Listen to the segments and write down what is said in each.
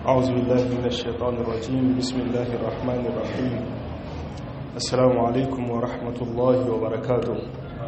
أعوذ بالله من الشيطان الرجيم بسم الله الرحمن الرحيم السلام عليكم ورحمة الله وبركاته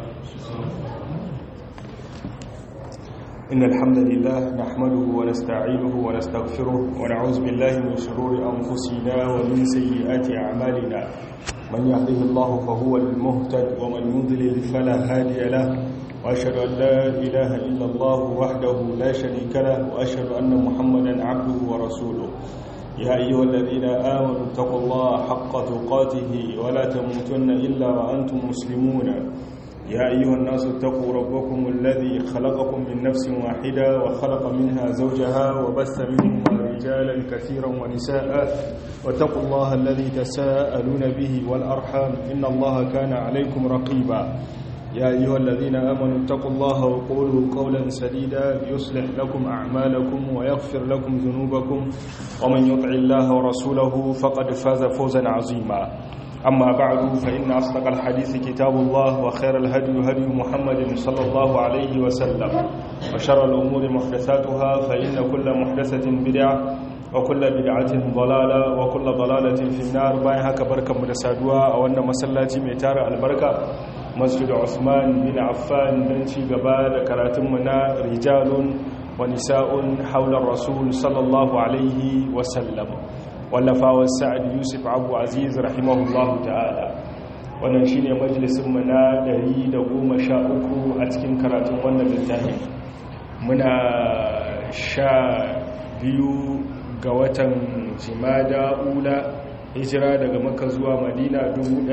إن الحمد لله نحمده ونستعينه ونستغفره ونعوذ بالله من شرور أنفسنا ومن سيئات أعمالنا من يهده الله فهو المهتد ومن يضلل فلا هادي له وأشهد أن لا إله إلا الله وحده لا شريك له وأشهد أن محمدا عبده ورسوله يا أيها الذين آمنوا اتقوا الله حق تقاته ولا تموتن إلا وأنتم مسلمون يا أيها الناس اتقوا ربكم الذي خلقكم من نفس واحدة وخلق منها زوجها وبث منهما رجالا كثيرا ونساء واتقوا الله الذي تساءلون به والأرحام إن الله كان عليكم رقيبا يا أيها الذين آمنوا اتقوا الله وقولوا قولا سديدا يصلح لكم أعمالكم ويغفر لكم ذنوبكم ومن يطع الله ورسوله فقد فاز فوزا عظيما أما بعد فإن أصدق الحديث كتاب الله وخير الهدي هدي محمد صلى الله عليه وسلم وشر الأمور محدثاتها فإن كل محدثة بدعة وكل بدعة ضلالة وكل ضلالة في النار باين هكا بركة مدسادوا أو أن مسلاتي ميتار البركة مسجد عثمان بن عفان بنتي قبال كراتمنا رجال ونساء حول الرسول صلى الله عليه وسلم wallafawa sa'ad yusuf abu aziz rahimahullahu ta'ala wannan shi ne majalisunmu na 113 a cikin karatun wannan littafi muna sha biyu ga watan jimada ula hijira daga maka zuwa madina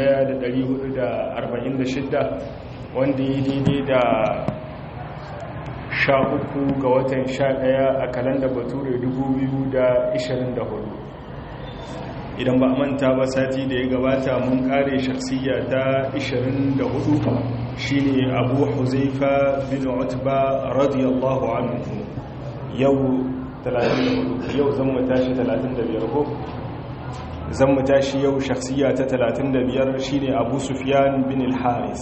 1446 wanda yi daidai da sha uku ga watan sha daya a kalanda bature 2024 idan ba manta ba sati da ya gabata mun kare shaksiya ta 24 shine abu huzaifa bin utba radiyallahu anhu yau 34 yau zan mu tashi 35 ko zan mu tashi yau shaksiya ta 35 shine abu sufyan bin al-haris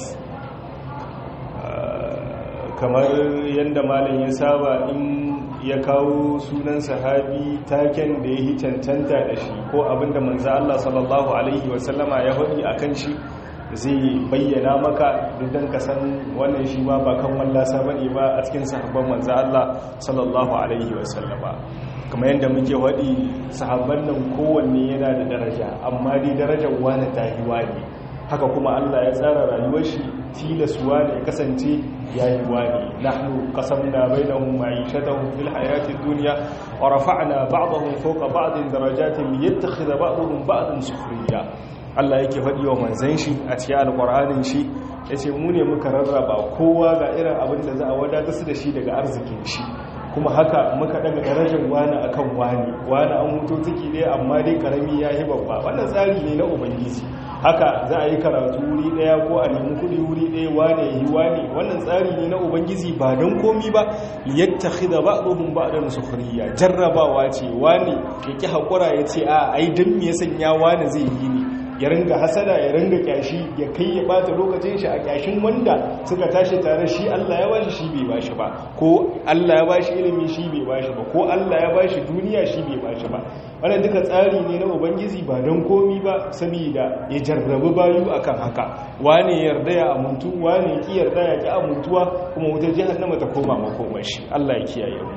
kamar yadda malam ya saba in ya kawo sunan sahabi taken da ya yi cancanta da shi ko abinda manzo Allah sallallahu alaihi wasallama ya faɗi akan shi zai bayyana maka idan ka san wannan shi ma ba kan wallasa bane ba a cikin sahabban manzo Allah sallallahu alaihi wasallama kamar yadda muke faɗi sahabban nan kowanne yana da daraja amma dai darajar wani tahiwa ne haka kuma Allah ya tsara rayuwar shi tilasuwa ne kasance yayi wani nahnu qasamna bainahum ma'ishatahum fil hayatid dunya wa rafa'na ba'dahum fawqa ba'din darajatin liyattakhidha ba'dahum ba'dan sukhriya Allah yake faɗi wa manzon shi a cikin alqur'anin shi yace mu ne muka rarraba kowa ga irin abin da za a wadatar su da shi daga arzikin shi kuma haka muka daga darajar wani akan wani wani an mutu ciki dai amma dai karami ya yi babba wannan tsari ne na ubangiji haka za a yi karatu wuri daya ko a nemi kudi wuri daya wane yi wane wannan tsari ne na ubangiji ba don komi ba liyattakhidha ba'dhum ba'dan sukhriya jarrabawa ce wane yake hakura yace a ai dan me ya sanya wane zai yi ni ya ringa hasada ya ringa kyashi ya kai ya bata lokacin shi a kyashin wanda suka tashi tare shi Allah ya bashi shi bai bashi ba ko Allah ya bashi ilimi shi bai bashi ba ko Allah ya bashi duniya shi bai bashi ba wannan duka tsari ne na ubangiji ba don komi ba saboda ya jarrabu bayu akan haka wane yarda ya amuntu wane ki yarda ya ki amuntuwa kuma wutar jahannama ta koma makomar shi Allah ya kiyaye mu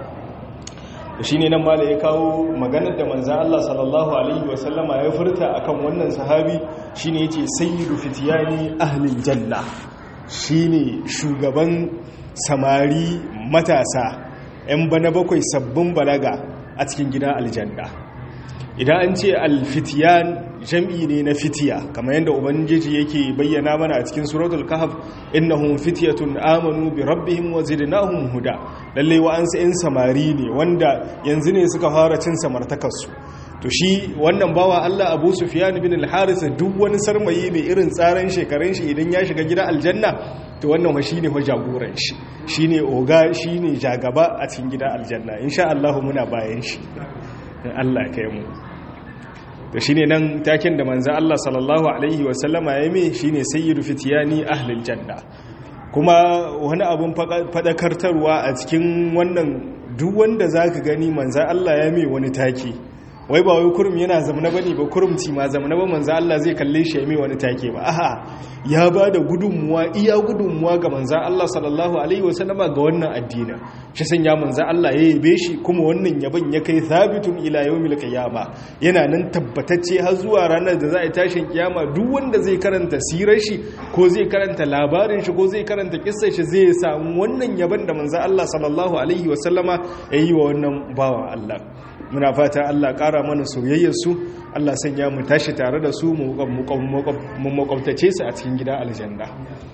shi ne nan mala ya kawo maganar da manzan Allah sallallahu Alaihi wasallama ya furta akan wannan sahabi shi ne ya ce sayyidu fitiyani ahlin jalla shi ne shugaban samari matasa 'yan bana bakwai sabbin balaga a cikin gida aljanna idan an ce alfitiyan jam'i ne na fitiya kamar yadda ubangiji yake bayyana mana a cikin suratul kahf innahum fityatun amanu bi rabbihim wa zidnahum huda lalle wa an sa'in samari ne wanda yanzu ne suka fara cin samartakar su to shi wannan bawa Allah Abu Sufyan bin al-Haris duk wani sarmayi mai irin tsaran shekarun shi idan ya shiga gidan aljanna to wannan wa shine wa jagoran shi shine oga shine jagaba a cikin gidan aljanna insha Allah muna bayan shi Allah kai mu to shine nan taken da manzo Allah sallallahu alaihi wasallama ya mai shine sayyidu fitiyani ahlil janna kuma wani abun fadakartarwa a cikin wannan duk wanda zaka gani manzan Allah ya mai wani take wai ba wai kurum yana zamana bane ba kurumci ma zamana ba manzo Allah zai kalle shi ya mai wani take ba aha ya ba da gudunmuwa iya gudunmuwa ga manzo Allah sallallahu alaihi wasallama ga wannan addinin shi sanya manzo Allah ya yabe shi kuma wannan yaban ya kai thabitun ila yawmil qiyama yana nan tabbatacce har zuwa ranar da za a tashin kiyama duk wanda zai karanta sirar shi ko zai karanta labarin shi ko zai karanta kissar shi zai samu wannan yaban da manzo Allah sallallahu alaihi wasallama yayi wa wannan bawan Allah muna fata Allah ƙara mana soyayyarsu Allah sanya mu tashi tare da su mu makwabtace su a cikin gida aljanna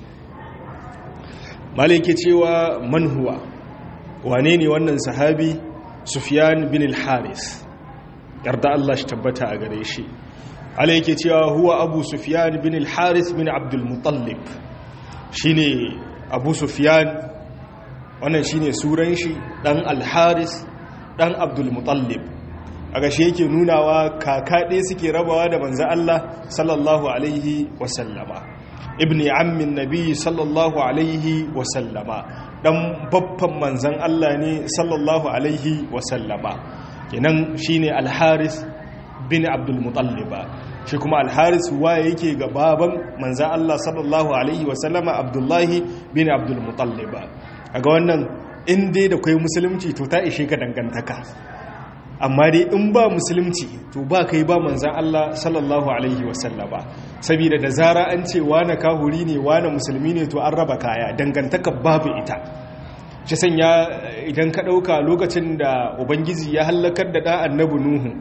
malike cewa manhuwa wane ne wannan sahabi sufyan bin al-haris yarda Allah shi tabbata a gare shi alaike cewa huwa abu sufyan bin al-haris bin abdul mutallib shine abu sufyan wannan shine suran shi dan al-haris dan abdulmutallib a gashi yake nunawa kaka ɗaya suke rabawa da manzo Allah sallallahu alaihi wasallama ibni ammin nabi sallallahu alaihi wasallama dan babban manzan Allah ne sallallahu alaihi wasallama kenan shine al-haris bin abdulmutalliba shi kuma al-haris waye yake ga baban manzan Allah sallallahu alaihi wasallama abdullahi bin abdulmutalliba a ga wannan in dai da kwai musulunci to ta ishe ka dangantaka amma dai in ba musulunci to ba kai ba manzan Allah sallallahu alaihi wasallama saboda da zara an ce wane kahuri ne wane musulmi ne to an raba kaya dangantaka babu ita shi sanya idan ka ɗauka lokacin da ubangiji ya hallakar da ɗan annabi nuhu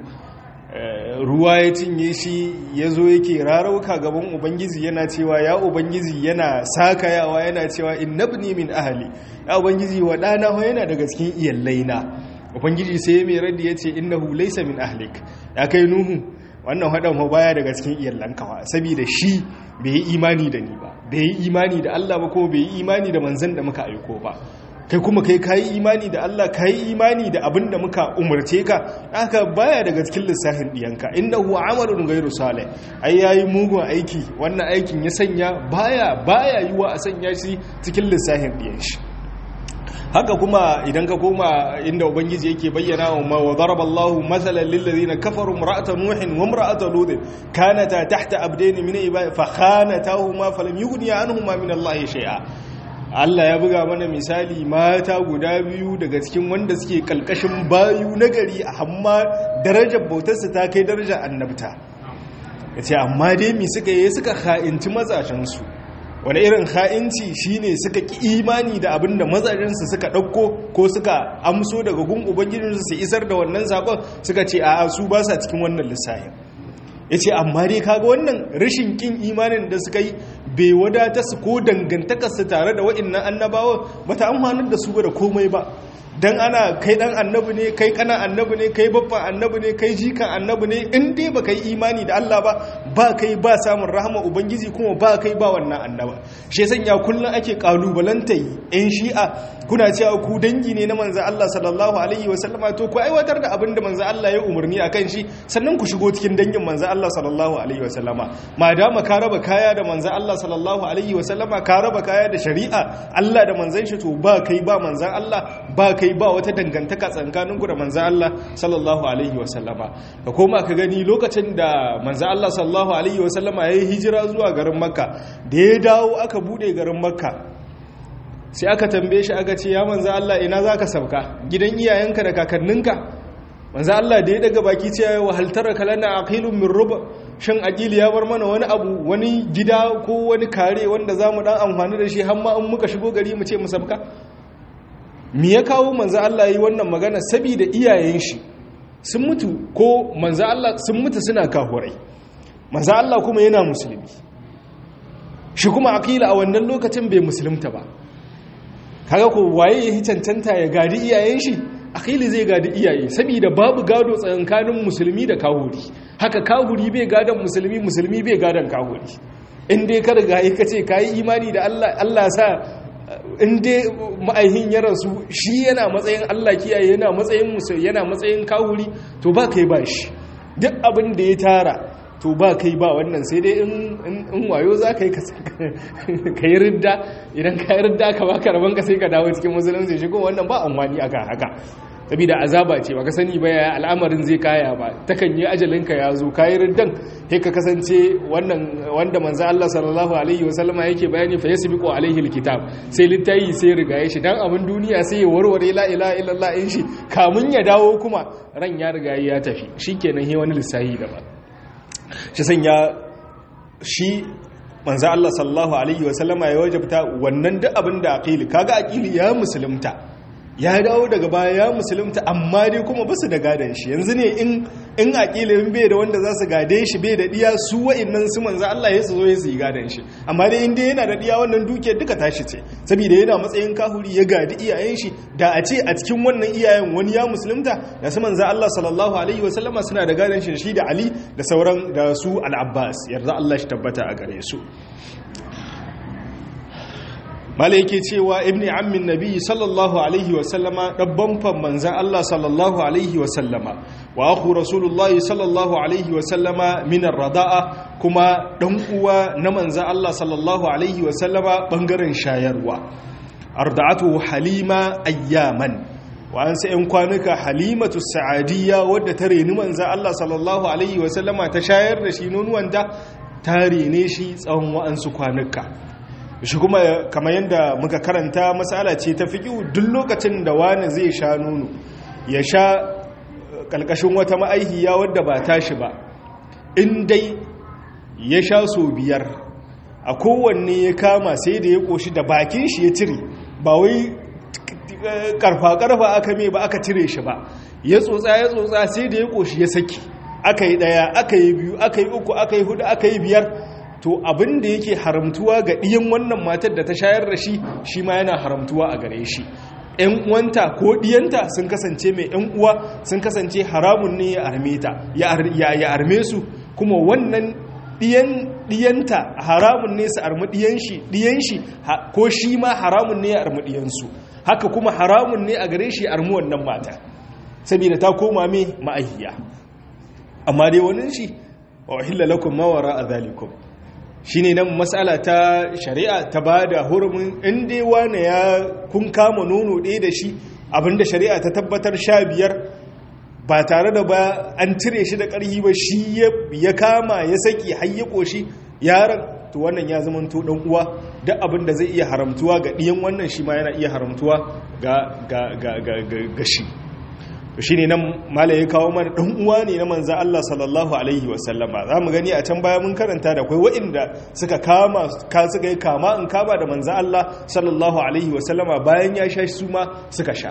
ruwa ya cinye shi ya zo yake rarauka gaban ubangiji yana cewa ya ubangiji yana sakayawa yana cewa innabni min ahali ya ubangiji wa ɗana yana daga cikin iyallaina ubangiji sai ya mai raddi ya ce innahu laysa min ahlik ya kai nuhu wannan haɗin baya daga cikin iyallanka ba saboda shi bai yi imani da ni ba bai yi imani da Allah ba ko bai yi imani da manzan da muka aiko ba kai kuma kai kayi imani da Allah kayi imani da abin da muka umarce ka haka baya daga cikin lissafin diyanka innahu amalun ghairu salih ai yayi mugun aiki wannan aikin ya sanya baya baya yiwa a sanya shi cikin lissafin diyan shi haka kuma idan ka koma inda ubangiji yake bayyana wa wa daraballahu mathalan lil ladina kafaru imra'ata nuhin wa imra'ata lut kanata tahta abdayn min ibadi fa khanatahuma falam yughniya anhuma min allahi shay'a Allah ya buga mana misali mata guda biyu daga cikin wanda suke kalkashin bayu na gari amma darajar bautarsa ta kai darajar annabta yace amma dai mi suka yi suka kha'inci mazashensu wani irin ha'inci shine suka ki imani da abinda mazajensu suka ɗauko ko suka amso daga gun ubangijinsu su isar da wannan zaɓen suka ce a su ba sa cikin wannan lissahin ya ce amma dai kaga wannan rashin kin imanin da suka yi bai wadata su ko dangantakarsu tare da wa'innan annabawa ba ta amfanar da su da komai ba dan ana kai dan annabi ne kai kana annabi ne kai babban annabi ne kai jikan annabi ne in dai baka yi imani da Allah ba ba kai ba samun rahama ubangiji kuma ba kai ba wannan annaba shi yasa ya kullun ake kalubalanta yan shi'a kuna cewa ku dangi ne na manzo Allah sallallahu alaihi wasallama to ku aiwatar da abin da manzo Allah ya umarni akan shi sannan ku shigo cikin dangin manzo Allah sallallahu alaihi wasallama madama ka raba kaya da manzo Allah sallallahu alaihi wasallama ka raba kaya da shari'a Allah da manzon shi to ba kai ba manzon Allah ba kai kai ba wata dangantaka tsakaninku da manzo Allah sallallahu alaihi wasallama ka koma ka gani lokacin da manzo Allah sallallahu alaihi wasallama yayi hijira zuwa garin Makka da ya dawo aka bude garin Makka sai aka tambaye shi aka ce ya manzo Allah ina zaka sauka gidan iyayenka da kakanninka manzo Allah da ya daga baki ce ya wahaltar kalana aqilun min ruba shin aqili ya bar mana wani abu wani gida ko wani kare wanda zamu dan amfani da shi har ma in muka shigo gari mu ce mu sabka mi ya kawo manzo Allah yi wannan magana saboda iyayen shi sun mutu ko manzo Allah sun mutu suna kahurai manzo Allah kuma yana musulmi shi kuma aqila a wannan lokacin bai musulunta ba kaga ko waye ya cancanta ya gadi iyayen shi aqili zai gadi iyaye saboda babu gado tsakanin musulmi da kahuri haka kahuri bai gadon musulmi musulmi bai gadon kahuri in dai ka riga ka ce kayi imani da Allah Allah sa in dai ma'aihin ya rasu shi yana matsayin Allah kiyaye yana matsayin musu yana matsayin kawuri to ba kai ba shi duk abin da ya tara to ba kai ba wannan sai dai in wayo za ka yi ka yi ridda idan ka yi ridda ka baka rabon ka sai ka dawo cikin musulunci shi kuma wannan ba amfani aka haka saboda azaba ce baka sani ba ya al'amarin zai kaya ba takan yi ajalinka ya zo kayi riddan sai ka kasance wannan wanda manzo Allah sallallahu alaihi wasallama yake bayani fa yasbiqu alaihi alkitab sai littayi sai rigaye shi dan abin duniya sai ya warware la ilaha illallah in shi kamun ya dawo kuma ran ya rigaye ya tafi shikenan he wani lissahi daban shi sanya shi manzo Allah sallallahu alaihi wasallama ya wajabta wannan duk abin da aqili kaga aqili ya musulunta ya dawo daga baya ya musulunta amma dai kuma basu da gadon shi yanzu ne in in aqilin bai da wanda za su gade shi bai da diya su wa'annan su manzo Allah ya zo ya su gadon shi amma dai inda yana da diya wannan dukiyar duka tashi ce saboda yana matsayin kahuri ya gadi iyayen shi da a ce a cikin wannan iyayen wani ya musulunta da su manzo Allah sallallahu alaihi wa sallama suna da gadon shi shi da Ali da sauran da su al-Abbas yarda Allah shi tabbata a gare su mala yake cewa ibni ammin nabi sallallahu alaihi wasallama ɗabban fan manzan Allah sallallahu alaihi wasallama wa aku rasulullahi sallallahu alaihi wasallama minar rada'a kuma ɗan uwa na manzan Allah sallallahu alaihi wasallama ɓangaren shayarwa arda'atu halima ayyaman wa an sai kwanuka halimatu sa'adiyya wadda ta reni manzan Allah sallallahu alaihi wasallama ta shayar da shi nonuwanta ta rene shi tsawon wa'ansu kwanuka shi kuma kamar yadda muka karanta matsala ce ta fi duk lokacin da wani zai sha nono ya sha ƙalƙashin wata ma'aihiya wadda ba tashi ba in dai ya sha so biyar a kowanne ya kama sai da ya ƙoshi da bakin shi ya cire ba wai karfa-karfa aka mai ba aka cire shi ba ya tsotsa ya tsotsa sai da ya ƙoshi ya saki aka yi ɗaya aka yi biyu aka yi uku aka yi hudu aka yi biyar to abin da yake haramtuwa ga ɗiyan wannan matar da ta shayar da shi shi ma yana haramtuwa a gare shi ‘yan uwanta ko ɗiyanta sun kasance mai ‘yan uwa sun kasance haramun ne ya arme ta ya arme su kuma wannan ɗiyanta haramun ne su armi ɗiyan shi ko shi ma haramun ne ya armi ɗiyansu haka kuma haramun ne a gare shi ya armi wannan mata saboda ta koma mai ma'ahiya amma dai wani shi wa wahilla lakum mawara a zalikum shi ne nan matsala ta shari'a ta ba da hurumin inda wane ya kun kama nono ɗaya da shi abinda shari'a ta tabbatar sha biyar ba tare da ba an cire shi da ƙarfi ba shi ya kama ya saki har ya ƙoshi yaron to wannan ya zama to ɗan uwa duk abinda zai iya haramtuwa ga ɗiyan wannan shi ma yana iya haramtuwa ga shi shi ne nan mala ya kawo mana ɗan uwa ne na manzan Allah sallallahu Alaihi wasallama za mu gani a can baya mun karanta da kwai wa'inda suka kama ka suka yi kama in kama da manzan Allah sallallahu Alaihi wasallama bayan ya sha su ma suka sha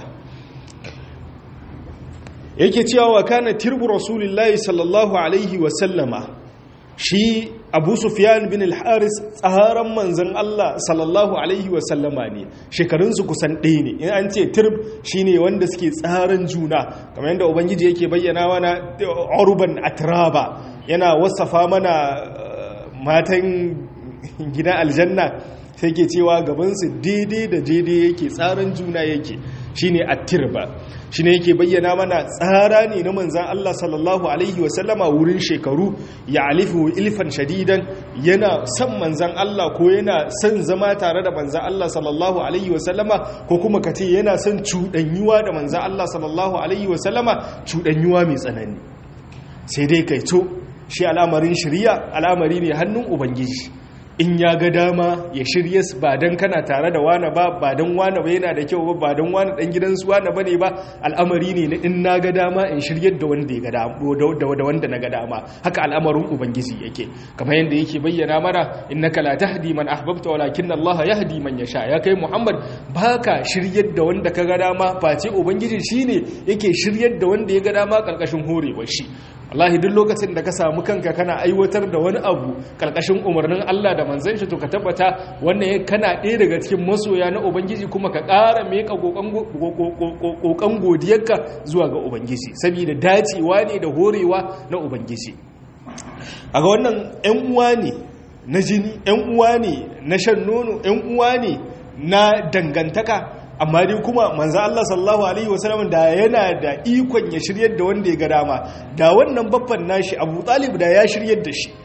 yake cewa wa kana tirbu rasulullahi sallallahu Alaihi wasallama shi abu sufyan bin al-haris tsaharan manzan Allah sallallahu alaihi wasallama ne shekarunsu kusan ɗaya ne in an ce tirb shine wanda suke tsaran juna kamar yadda ubangiji yake bayyana mana urban atraba yana wasafa mana matan gidan aljanna sai ke cewa gabansu daidai da daidai yake tsaran juna yake shine at-tirba shine yake bayyana mana tsara ne na manzan Allah sallallahu alaihi wasallama wurin shekaru ya alifu ilfan shadidan yana son manzan Allah ko yana son zama tare da manzan Allah sallallahu alaihi wasallama ko kuma kace yana son cuɗanyuwa da manzan Allah sallallahu alaihi wasallama cuɗanyuwa mai tsanani sai dai kai to shi al'amarin shari'a al'amari ne hannun ubangiji in ya ga dama ya shirye ba don kana tare da wane ba ba don wane ba yana da kyau ba ba don wane dan gidansu wane ba ne ba al'amari ne na in na ga dama in shiryar da wanda ya ga dama da wanda na ga dama haka al'amarin ubangiji yake kamar yadda yake bayyana mana innaka la tahdi man ahbabta walakin Allah yahdi man yasha ya kai Muhammad baka shiryar da wanda ka ga dama face ubangiji shine yake shiryar da wanda ya ga dama karkashin horewar shi wallahi duk lokacin da ka samu kanka kana aiwatar da wani abu karkashin umarnin Allah da manzon shi to ka tabbata wannan kana ɗaya daga cikin masoya na ubangiji kuma ka ƙara meka kokan godiyarka zuwa ga ubangiji saboda dacewa ne da horewa na ubangiji a ga wannan 'yan uwa ne na jini 'yan uwa ne na shan nono 'yan uwa ne na dangantaka amma dai kuma manzo Allah sallallahu alaihi wasallam da yana da ikon ya shiryar da wanda ya ga dama da wannan babban nashi Abu Talib da ya shiryar da shi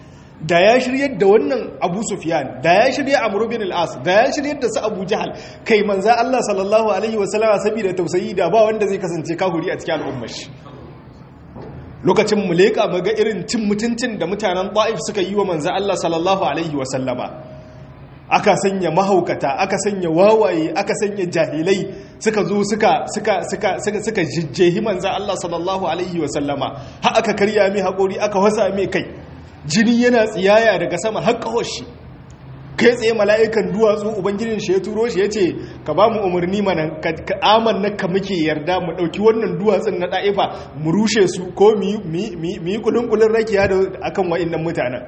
da ya shiryar da wannan abu sufyan da ya shirya amru bin al-as da ya shiryar da su abu jahal kai manza Allah sallallahu alaihi wasallama saboda tausayi da ba wanda zai kasance kahuri a cikin al'ummar shi lokacin mu leƙa mu ga irin cin mutuncin da mutanen ta'if suka yi wa manza Allah sallallahu alaihi wasallama aka sanya mahaukata aka sanya wawaye aka sanya jahilai suka zo suka suka suka suka suka jijjehi manza Allah sallallahu alaihi wasallama har aka karya mai haƙori aka wasa mai kai jini yana tsiyaya daga sama har shi kai tsaye mala'ikan duwatsu ubangijin shi ya turo shi ya ce ka ba mu umarni mana ka aman na ka muke yarda mu ɗauki wannan duwatsun na ɗa'ifa mu rushe su ko mu yi kulun-kulun rakiya da akan wa'innan mutanen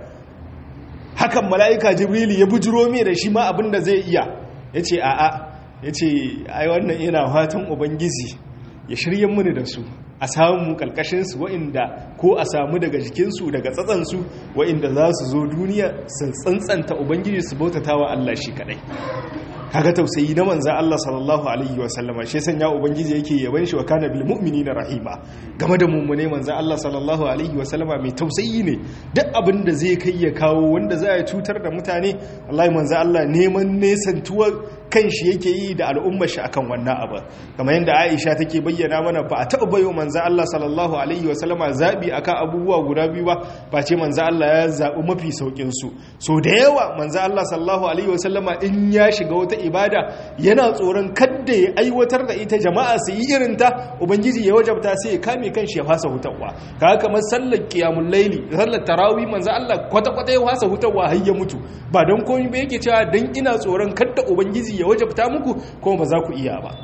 hakan mala'ika jibrili ya bujiro mai da shi ma abin da zai iya ya ce a'a ya ce ai wannan yana fatan ubangiji ya shirya mini da su a samu kalkashinsu wa'inda ko a samu daga jikinsu daga tsatsansu wa'inda za su zo duniya su tsantsanta ubangiji su bautata wa Allah shi kadai kaga tausayi na manza Allah sallallahu alaihi wa sallama shi sanya ubangiji yake yaban shi wa kana bil mu'minina rahima game da mummune manza Allah sallallahu alaihi wa sallama mai tausayi ne duk abin da zai kai ya kawo wanda za ya cutar da mutane wallahi manza Allah neman nesantuwar kan shi yake yi da al'ummar shi akan wannan abu kamar yadda Aisha take bayyana mana ba a taɓa bayo manzo Allah sallallahu alaihi wa sallama zabi akan abubuwa guda biyu ba ba ce manzo Allah ya zabi mafi saukin su so da yawa manzo Allah sallallahu alaihi wa sallama in ya shiga wata ibada yana tsoron kadda ya aiwatar da ita jama'a su yi irin ta ubangiji ya wajabta sai ya kame kanshi ya fasa hutawa kaga kamar sallar qiyamul laili sallar tarawih manzo Allah kwata kwata ya fasa hutawa har ya mutu ba don komai ba yake cewa dan ina tsoron kadda ubangiji ya wajabta muku kuma ba za ku iya ba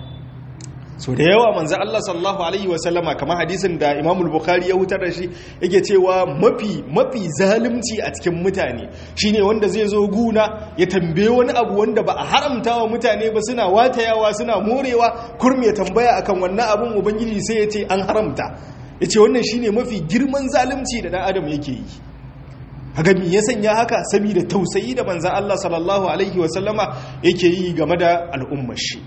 so da yawa manzo Allah sallallahu alaihi wasallama kamar hadisin da Imam Bukhari ya hutar da shi yake cewa mafi mafi zalunci a cikin mutane shine wanda zai zo guna ya tambaye wani abu wanda ba a haramta wa mutane ba suna watayawa suna morewa kurme ya tambaya akan wannan abun ubangiji sai ya ce an haramta yace wannan shine mafi girman zalunci da dan adam yake yi haka me ya sanya haka saboda tausayi da manzan Allah sallallahu alaihi wasallama yake yi game da al'ummar shi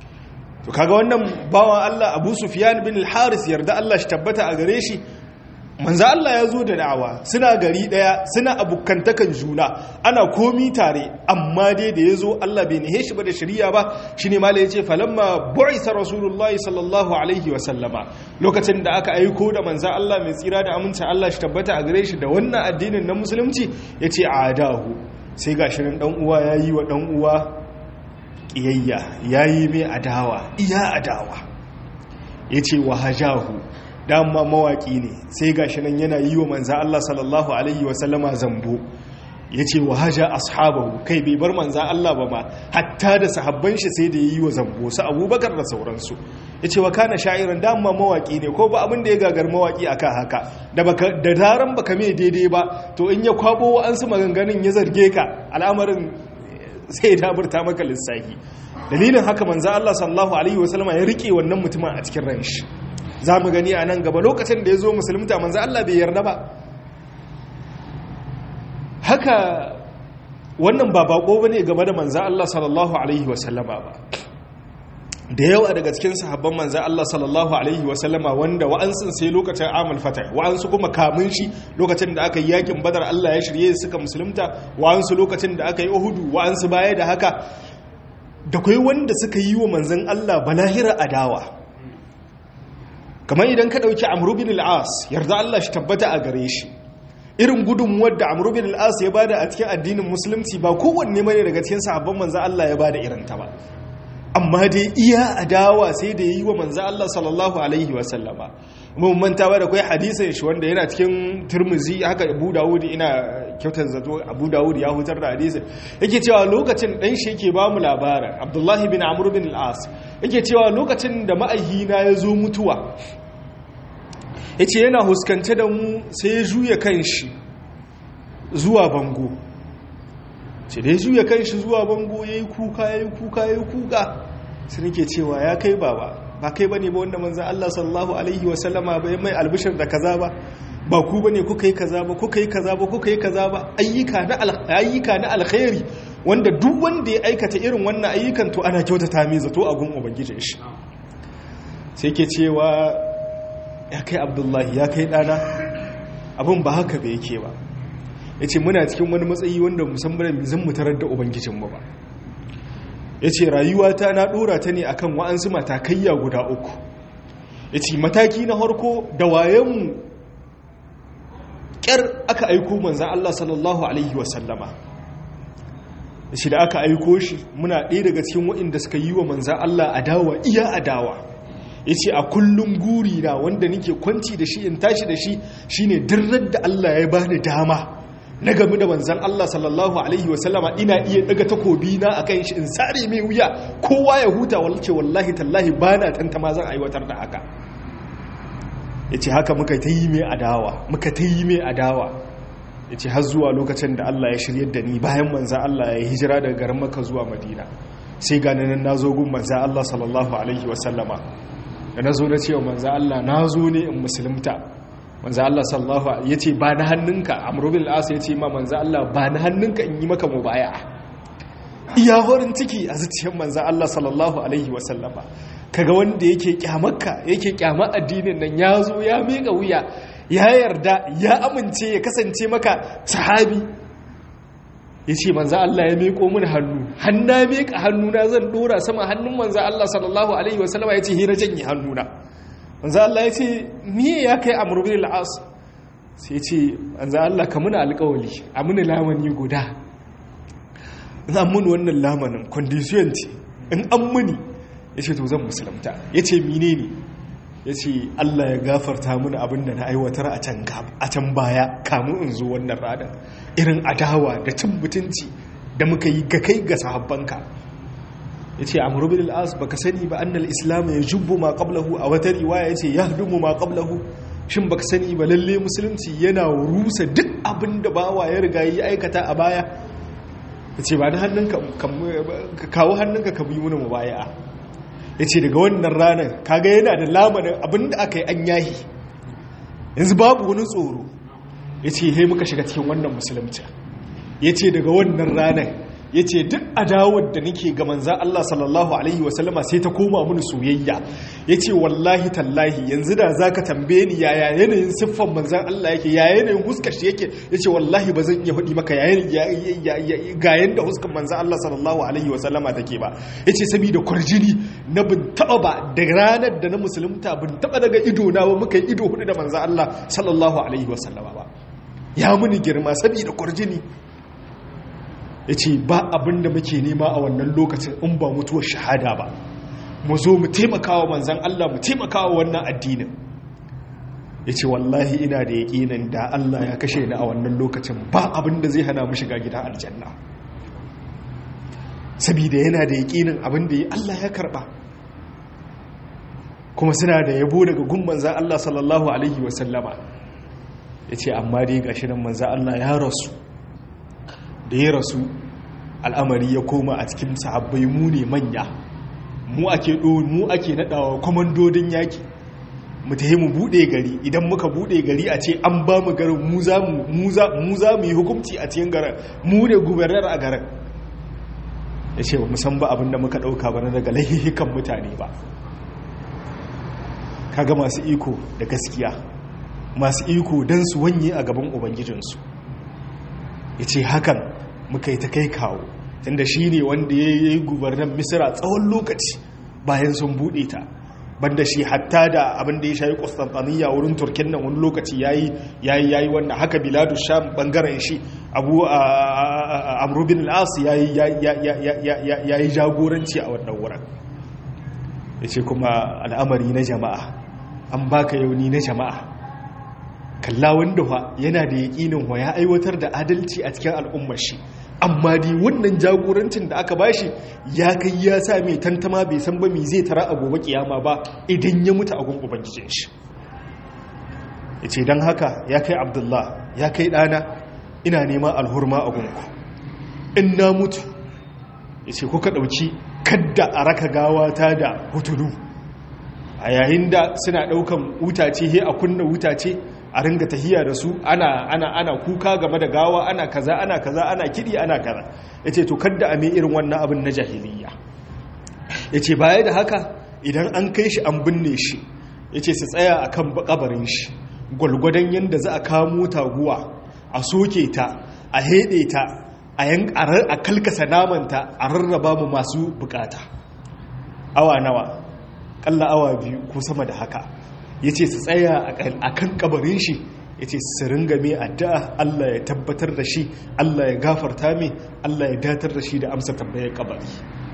to kaga wannan bawan Allah Abu Sufyan bin al-Haris yarda Allah shi tabbata a gare shi manzan Allah ya zo da da'awa suna gari daya suna abukantakan juna ana komi tare amma dai da ya zo Allah bai nihe shi ba da shari'a ba shine mala yace falamma bu'isa rasulullahi sallallahu alaihi wasallama lokacin da aka aiko da manzan Allah mai tsira da aminci Allah shi tabbata a gare shi da wannan addinin na musulunci ya ce a adahu sai ga shirin ɗan uwa ya yi wa ɗan uwa ƙiyayya ya yi mai adawa iya adawa ya ce wa hajahu dama mawaƙi ne sai ga shirin yana yi wa manzan Allah sallallahu alaihi wasallama zambo ya ce wa haja ashabahu kai bai bar manzan Allah ba ma hatta da sahabban shi sai da ya yi wa zambo su abubakar da sauransu ya ce wa kana sha'irin dama mawaƙi ne ko ba abin da ya gagar mawaƙi a kan haka da daren baka mai daidai ba to in ya kwabo an su maganganun ya zarge ka al'amarin sai ya daburta maka lissafi dalilin haka manzan Allah sallallahu alaihi wasallama ya rike wannan mutumin a cikin ran shi za mu gani a nan gaba lokacin da ya zo musulunta manzan Allah bai yarda ba haka wannan ba bako ba ne game da manzan Allah sallallahu Alaihi wasallama ba da yawa daga cikin sahabban manzan Allah sallallahu Alaihi wasallama wanda wa'ansun sai lokacin amal fata wa'ansu kuma kamun shi lokacin da aka yi yakin badar Allah ya shirye suka musulunta wa'ansu lokacin da aka yi uhudu wa'ansu baya da haka da kai wanda suka yi wa manzan Allah balahira adawa kamar idan ka ɗauki amru bin al'as yarda Allah shi tabbata a gare shi irin gudunmuwar da amru bin al'as ya bada a cikin addinin musulunci ba kowanne mai daga cikin sahabban manzan Allah ya bada irin ta ba amma dai iya adawa sai da yi wa manzan Allah sallallahu alaihi wasallama mun manta ba da kai hadisin shi wanda yana cikin turmuzi haka abu dawud ina kyautar zato abu dawud ya hutar da hadisin yake cewa lokacin dan shi yake ba mu labarin abdullahi bin amr bin al-as yake cewa lokacin da ma'ahina ya zo mutuwa yace yana huskance da mu sai ya juya kanshi zuwa bango ce da ya juya kanshi zuwa bango yayi kuka yayi kuka yayi kuka sai nake cewa ya kai baba ba kai bane ba wanda manzon Allah sallallahu alaihi wasallama bai mai albishir da kaza ba ba ku bane kuka yi kaza ba kuka yi kaza ba kuka yi kaza ba ayyuka na ayyuka na alkhairi wanda duk wanda ya aikata irin wannan ayyukan to ana kyautata mai zato a gun ubangijin shi sai ke cewa ya kai abdullahi ya kai dana abin ba haka ba yake ba ya ce muna cikin wani matsayi wanda musamman zan mu tarar da ubangijinmu ba ya ce rayuwata na ɗora ta ne akan wa'ansu matakayya guda uku ya ce mataki na harko da wayenmu ƙyar aka aiko manzan Allah sallallahu Alaihi wasallama shi da aka aiko shi muna ɗaya daga cikin waɗanda suka yi wa manzan Allah adawa iya adawa ya ce a kullum guri na wanda nake kwanci da shi in tashi da shi shine dirrar da Allah ya bani dama na game da manzan Allah sallallahu Alaihi wasallama ina iya daga takobi na a kan shi in sare mai wuya kowa ya huta walce wallahi tallahi ba na tantama zan aiwatar da haka ya ce haka muka ta yi mai adawa muka ta yi mai adawa ya ce har zuwa lokacin da Allah ya shiryar da ni bayan manzan Allah ya hijira daga garin maka zuwa madina sai gane nan na zo gun manzan Allah sallallahu Alaihi wasallama da na zo na cewa manzan Allah na zo ne in musulunta manzo Allah sallallahu alaihi yace ba na hannunka Amr bin al-As yace ma manzo Allah ba na hannunka in yi maka mubaya'a iya horin ciki a zuciyar manzo Allah sallallahu alaihi wa sallama kaga wanda yake kyamarka yake kyamar addinin nan ya zo ya mika wuya ya yarda ya amince ya kasance maka sahabi yace manzo Allah ya miko min hannu hanna mika hannuna zan dora sama hannun manzo Allah sallallahu alaihi wa sallama yace hira janye hannuna manzo Allah ya ce miye ya kai amr bin al-as sai ya ce manzo Allah ka muna alƙawali a muna lamani guda za mun wannan lamanin condition ce in an muni ya ce to zan musulunta ya ce mine ne ya ce Allah ya gafarta muna abin da na aiwatar a can a can baya kamun in zo wannan ranar irin adawa da cin mutunci da muka yi ga kai ga sahabbanka ya ce a murubin al'as ba ka sani ba annal islam ya jubbu ma qablahu a wata riwaya ya ce ya dumu ma qablahu shin ba ka sani ba lalle musulunci yana rusa duk abin da bawa ya riga yi aikata a baya ya ce ba da hannunka kawo hannunka ka bi muna mubaya ya ce daga wannan ranar kaga yana da lamarin abin da aka yi an yahi yanzu babu wani tsoro ya ce he muka shiga cikin wannan musulunci ya ce daga wannan ranar ya ce duk adawar da nake ga manzan Allah sallallahu Alaihi wasallama sai ta koma mini soyayya ya ce wallahi tallahi yanzu da za ka tambaye ni yaya yanayin siffan manzan Allah yake ya yanayin huskar shi yake ya ce wallahi ba zan iya faɗi maka ga yanda huskar manzan Allah sallallahu Alaihi wasallama take ba ya ce saboda kwarjini na bin taɓa ba da ranar da na musulunta bin taɓa daga ido na ba muka yi ido hudu da manzan Allah sallallahu Alaihi wasallama ba ya muni girma saboda kwarjini ya ce ba abin da muke nema a wannan lokacin in ba mutuwar shahada ba mu zo mu taimakawa manzan Allah mu taimakawa wannan addinin ya ce wallahi ina da yaƙinin da Allah ya kashe ni a wannan lokacin ba abin da zai hana mu shiga gidan aljanna saboda yana da yaƙinin abin da ya Allah ya karɓa kuma suna da yabo daga gun manzan Allah sallallahu alaihi wasallama ya ce amma dai gashi nan manzan Allah ya rasu da ya rasu al'amari ya koma a cikin sahabbai mu ne manya mu ake mu ake nadawa kwamandodin yaki mu tahi mu bude gari idan muka bude gari a ce an ba mu garin mu za mu yi hukumci a cikin garin mu ne gubernar a garin ya ce ba musan ba abinda muka dauka ba na daga laihikan mutane ba kaga masu iko da gaskiya masu iko don su wanye a gaban ubangijinsu ya ce hakan muka yi ta kai kawo tunda shi ne wanda ya yi gubernan misira tsawon lokaci bayan sun buɗe ta banda shi hatta da abin da ya shayi Constantinople wurin Turkin nan wani lokaci yayi yayi yayi wannan haka biladu sham bangaren shi abu amru bin al-as yayi yayi jagoranci a wannan wurin yace kuma al'amari na jama'a an baka yauni na jama'a kalla wanda fa yana da yaƙinin wa ya aiwatar da adalci a cikin al'ummar shi amma dai wannan jagorancin da aka bashi ya kai ya sa mai tantama bai san ba mai zai tara a gobe kiyama ba idan ya mutu a gun ubangijin shi ya ce don haka ya kai abdullah ya kai ɗana ina neman alhurma a gunku in na mutu ya ce kuka ɗauki kadda a raka gawata da hutulu a yayin da suna ɗaukan wutace he a kunna wutace a ringa tahiya da su ana ana ana kuka game da gawa ana kaza ana kaza ana kidi ana kaza yace to kadda a mai irin wannan abin na jahiliya yace baya da haka idan an kai shi an binne shi yace su tsaya akan kabarin shi gwalgwadon yanda za a kamo taguwa a soke ta a hede ta a kalkasa namanta a rarraba mu masu bukata awa nawa kalla awa biyu ko sama da haka ya ce su tsaya a kan kabarin shi ya ce su ringa mai addu'a Allah ya tabbatar da shi Allah ya gafarta mai Allah ya datar da shi da amsa tambayar kabari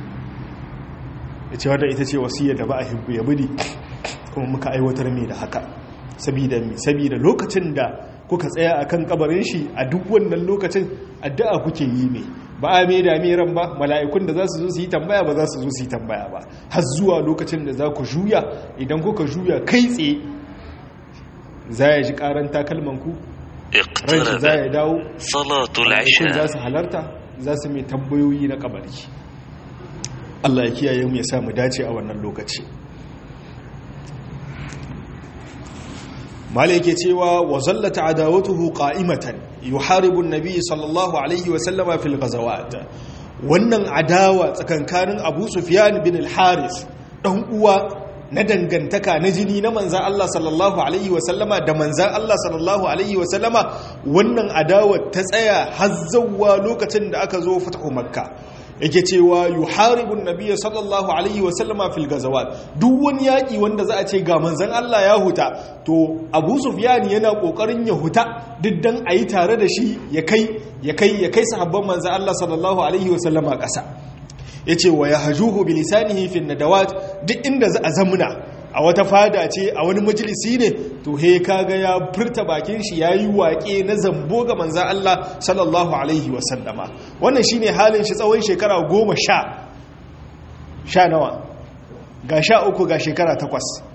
ya ce wadda ita ce wasiyar da ba a hibbu ya budi kuma muka aiwatar mai da haka sabida lokacin da kuka tsaya a kan kabarin shi a duk wannan lokacin addu'a kuke yi mai ba a mai da ran ba mala'ikun da za su zo su yi tambaya ba za su zo su yi tambaya ba har zuwa lokacin da za ku juya idan kuka juya kai tsaye za ya ji karan takalmanku ranshi za ya dawo mala'ikun za su halarta za su mai tambayoyi na kabari Allah ya kiyaye mu ya sa mu dace a wannan lokaci malai yake cewa wa zallata adawatuhu qa'imatan yuharibu an-nabi sallallahu alaihi wa sallama fil ghazawat wannan adawa tsakankanin Abu Sufyan bin al-Haris dan uwa na dangantaka na jini na manzan Allah sallallahu alaihi wa sallama da manzan Allah sallallahu alaihi wa sallama wannan adawa ta tsaya hazzawa lokacin da aka zo fatahu makka yake cewa yuharibun nabiyya sallallahu alaihi wa sallama fil gazawat duk wani yaki wanda za a ce ga manzon Allah ya huta to Abu Sufyan yana kokarin ya huta duk dan ayi tare da shi ya kai ya kai ya kai sahabban manzon Allah sallallahu alaihi wa sallama kasa yace wa yahjuhu bi lisanihi fi nadawat duk inda za a zamuna a wata fada ce a wani majalisi ne to he kaga ya furta bakin shi yayi waƙe na zambo ga manzon Allah sallallahu alaihi wa sallama wannan shine halin shi tsawon shekara goma sha sha nawa ga sha uku ga shekara takwas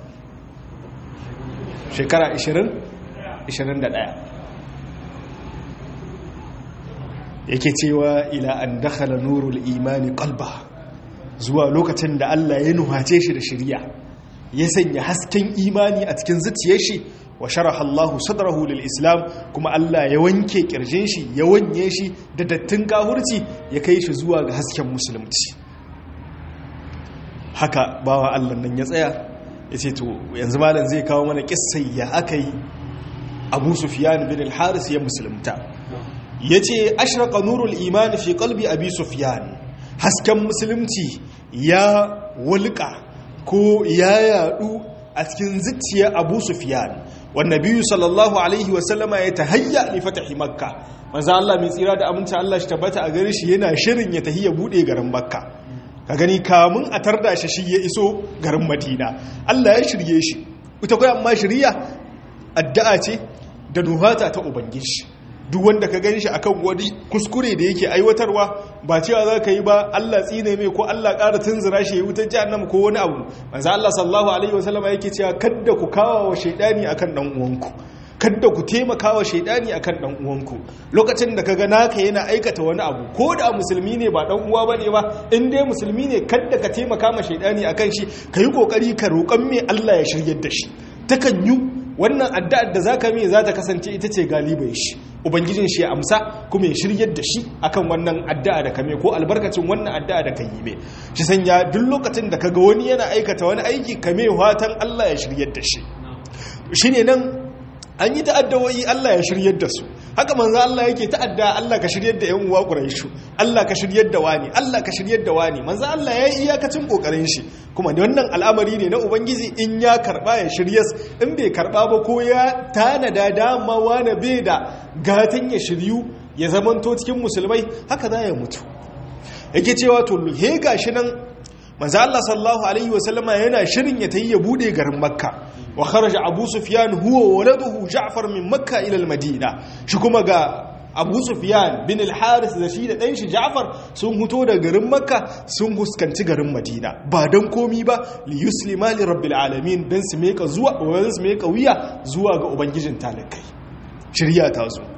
shekara ishirin ishirin da ɗaya yake cewa ila an dakhala nurul imani qalba zuwa lokacin da Allah ya nuhace shi da shirya ya sanya hasken imani a cikin zuciyar shi wa sharaha Allah sadrahu lil Islam kuma Allah ya wanke kirjin shi ya wanye shi da dattin kahurci ya kai shi zuwa ga hasken musulunci haka bawa Allah nan ya tsaya yace to yanzu malam zai kawo mana kissai ya akai Abu Sufyan bin al-Haris ya musulunta yace ashraqa nurul iman fi qalbi Abi Sufyan hasken musulunci ya wulka ko ya yadu a cikin zuciya Abu Sufyan wanda biyu sallallahu alaihi wasallama ya tahayya li fatahi makka manzo Allah mai tsira da aminci Allah shi tabbata a gare shi yana shirin ya tahiyya bude garin makka ka gani kamun a tarda shi shi ya iso garin madina Allah ya shirye shi ita kai amma shiriya addu'a ce da nuhata ta ubangiji duk wanda ka gani shi akan wani kuskure da yake aiwatarwa ba cewa za ka yi ba Allah tsine mai ko Allah ƙara tunzura shi ya wutar jahannama ko wani abu manzo Allah sallallahu alaihi wasallam yake cewa kadda ku kawo wa shaydani akan dan uwanku kadda ku taimaka wa shaydani akan dan uwanku lokacin da kaga naka yana aikata wani abu ko da musulmi ne ba dan uwa bane ba in dai musulmi ne kadda ka taimaka ma shaydani akan shi kayi kokari ka roƙan mai Allah ya shiryar da shi takan yi wannan addu'ar da zaka mai za ta kasance ita ce galibai shi ubangijin shi ya amsa kuma ya shiryar da shi akan wannan addu'a da kame ko albarkacin wannan addu'a da kan yi mai shi sanya duk lokacin da kaga wani yana aikata wani aiki kame watan Allah ya shiryar da shi shine nan an yi ta'addawoyi Allah ya shiryar da su haka manzo Allah yake ta'adda Allah ka shiryar da ƴan uwa Quraishu Allah ka shiryar da wani Allah ka shiryar da wani manzo Allah ya yi iyakacin kokarin shi kuma wannan al'amari ne na ubangiji in ya karba ya shiryas in bai karba ba ko ya tanada dama wani bai da gatan ya shiryu ya zamanto cikin musulmai haka za ya mutu yake cewa to he gashi nan manzo Allah sallallahu alaihi wasallama yana shirin ya tayi ya bude garin makka wa kharaja abu sufyan huwa waladuhu ja'far min makka ila al-madina shi kuma ga abu sufyan bin al-haris da shi da dan shi ja'far sun huto da garin makka sun huskanci garin madina ba dan komi ba li yuslima li rabbil alamin dan su meka zuwa dan su meka wiya zuwa ga ubangijin talakai shirya ta zo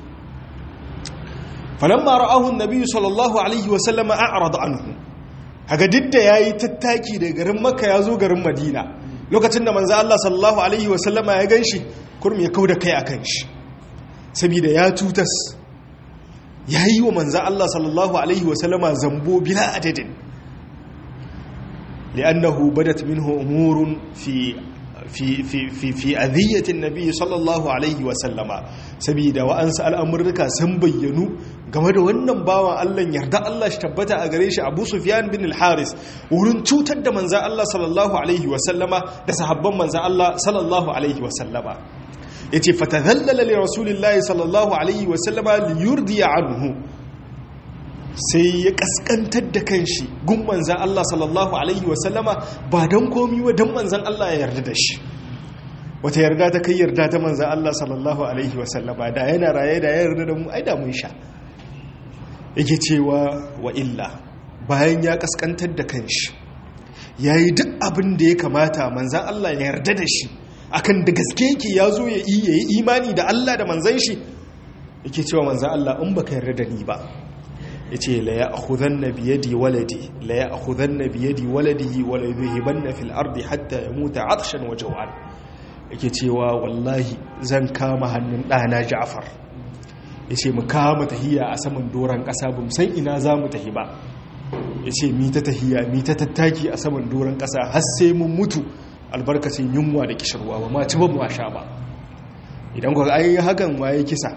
falamma ra'ahu an-nabi sallallahu alaihi wa sallama a'rada anhu haka duk da yayi tattaki da garin makka ya zo garin madina lokacin da manzo Allah sallallahu alaihi wa sallama ya ganshi kurmi ya kauda kai akan shi saboda ya tutas yayi wa manzo Allah sallallahu alaihi wa sallama zambo bila adadin li'annahu badat minhu umurun fi fi fi fi fi adhiyatin nabi sallallahu alaihi wa sallama saboda wa'ansu al'amurruka sun bayyanu game da wannan bawan Allah yarda Allah shi tabbata a gare shi Abu Sufyan bin al-Haris wurin cutar da manzon Allah sallallahu alaihi wa sallama da sahabban manzon Allah sallallahu alaihi wa sallama yace fatadhallala li rasulillahi sallallahu alaihi wa sallama liyurdiya anhu sai ya kaskantar da kanshi gun manzan Allah sallallahu Alaihi wasallama ba don komi wa don manzan Allah ya yarda da shi wata yarda ta kai yarda ta manzan Allah sallallahu Alaihi wasallama da yana raye da ya yarda da mu ai da mun sha yake cewa wa illa bayan ya kaskantar da kanshi ya yi duk abin da ya kamata manzan Allah ya yarda da shi akan da gaske yake ya zo ya yi imani da Allah da manzan shi yake cewa manzan Allah in baka yarda da ni ba ya ce la ya akhudan na biyadi waladi la ya akhudan na biyadi waladihi wala yuhiban na fil ardi hatta ya muta atshan wa jawan yake cewa wallahi zan kama hannun ɗana ja'far ya ce mu kama tahiya a saman doron ƙasa ba san ina za mu tahi ba ya ce mi ta tahiya mi ta tattaki a saman doron ƙasa har sai mun mutu albarkacin yunwa da kishirwa ba ma ci ba mu sha ba idan ku ai hakan waye kisa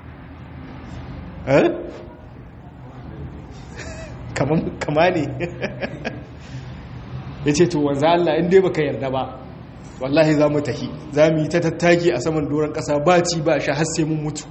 kama ne ya ce to wanzu Allah inda baka yarda ba wallahi za mu tahi za mu yi ta tattaki a saman doron ƙasa ba ci ba sha har sai mun mutu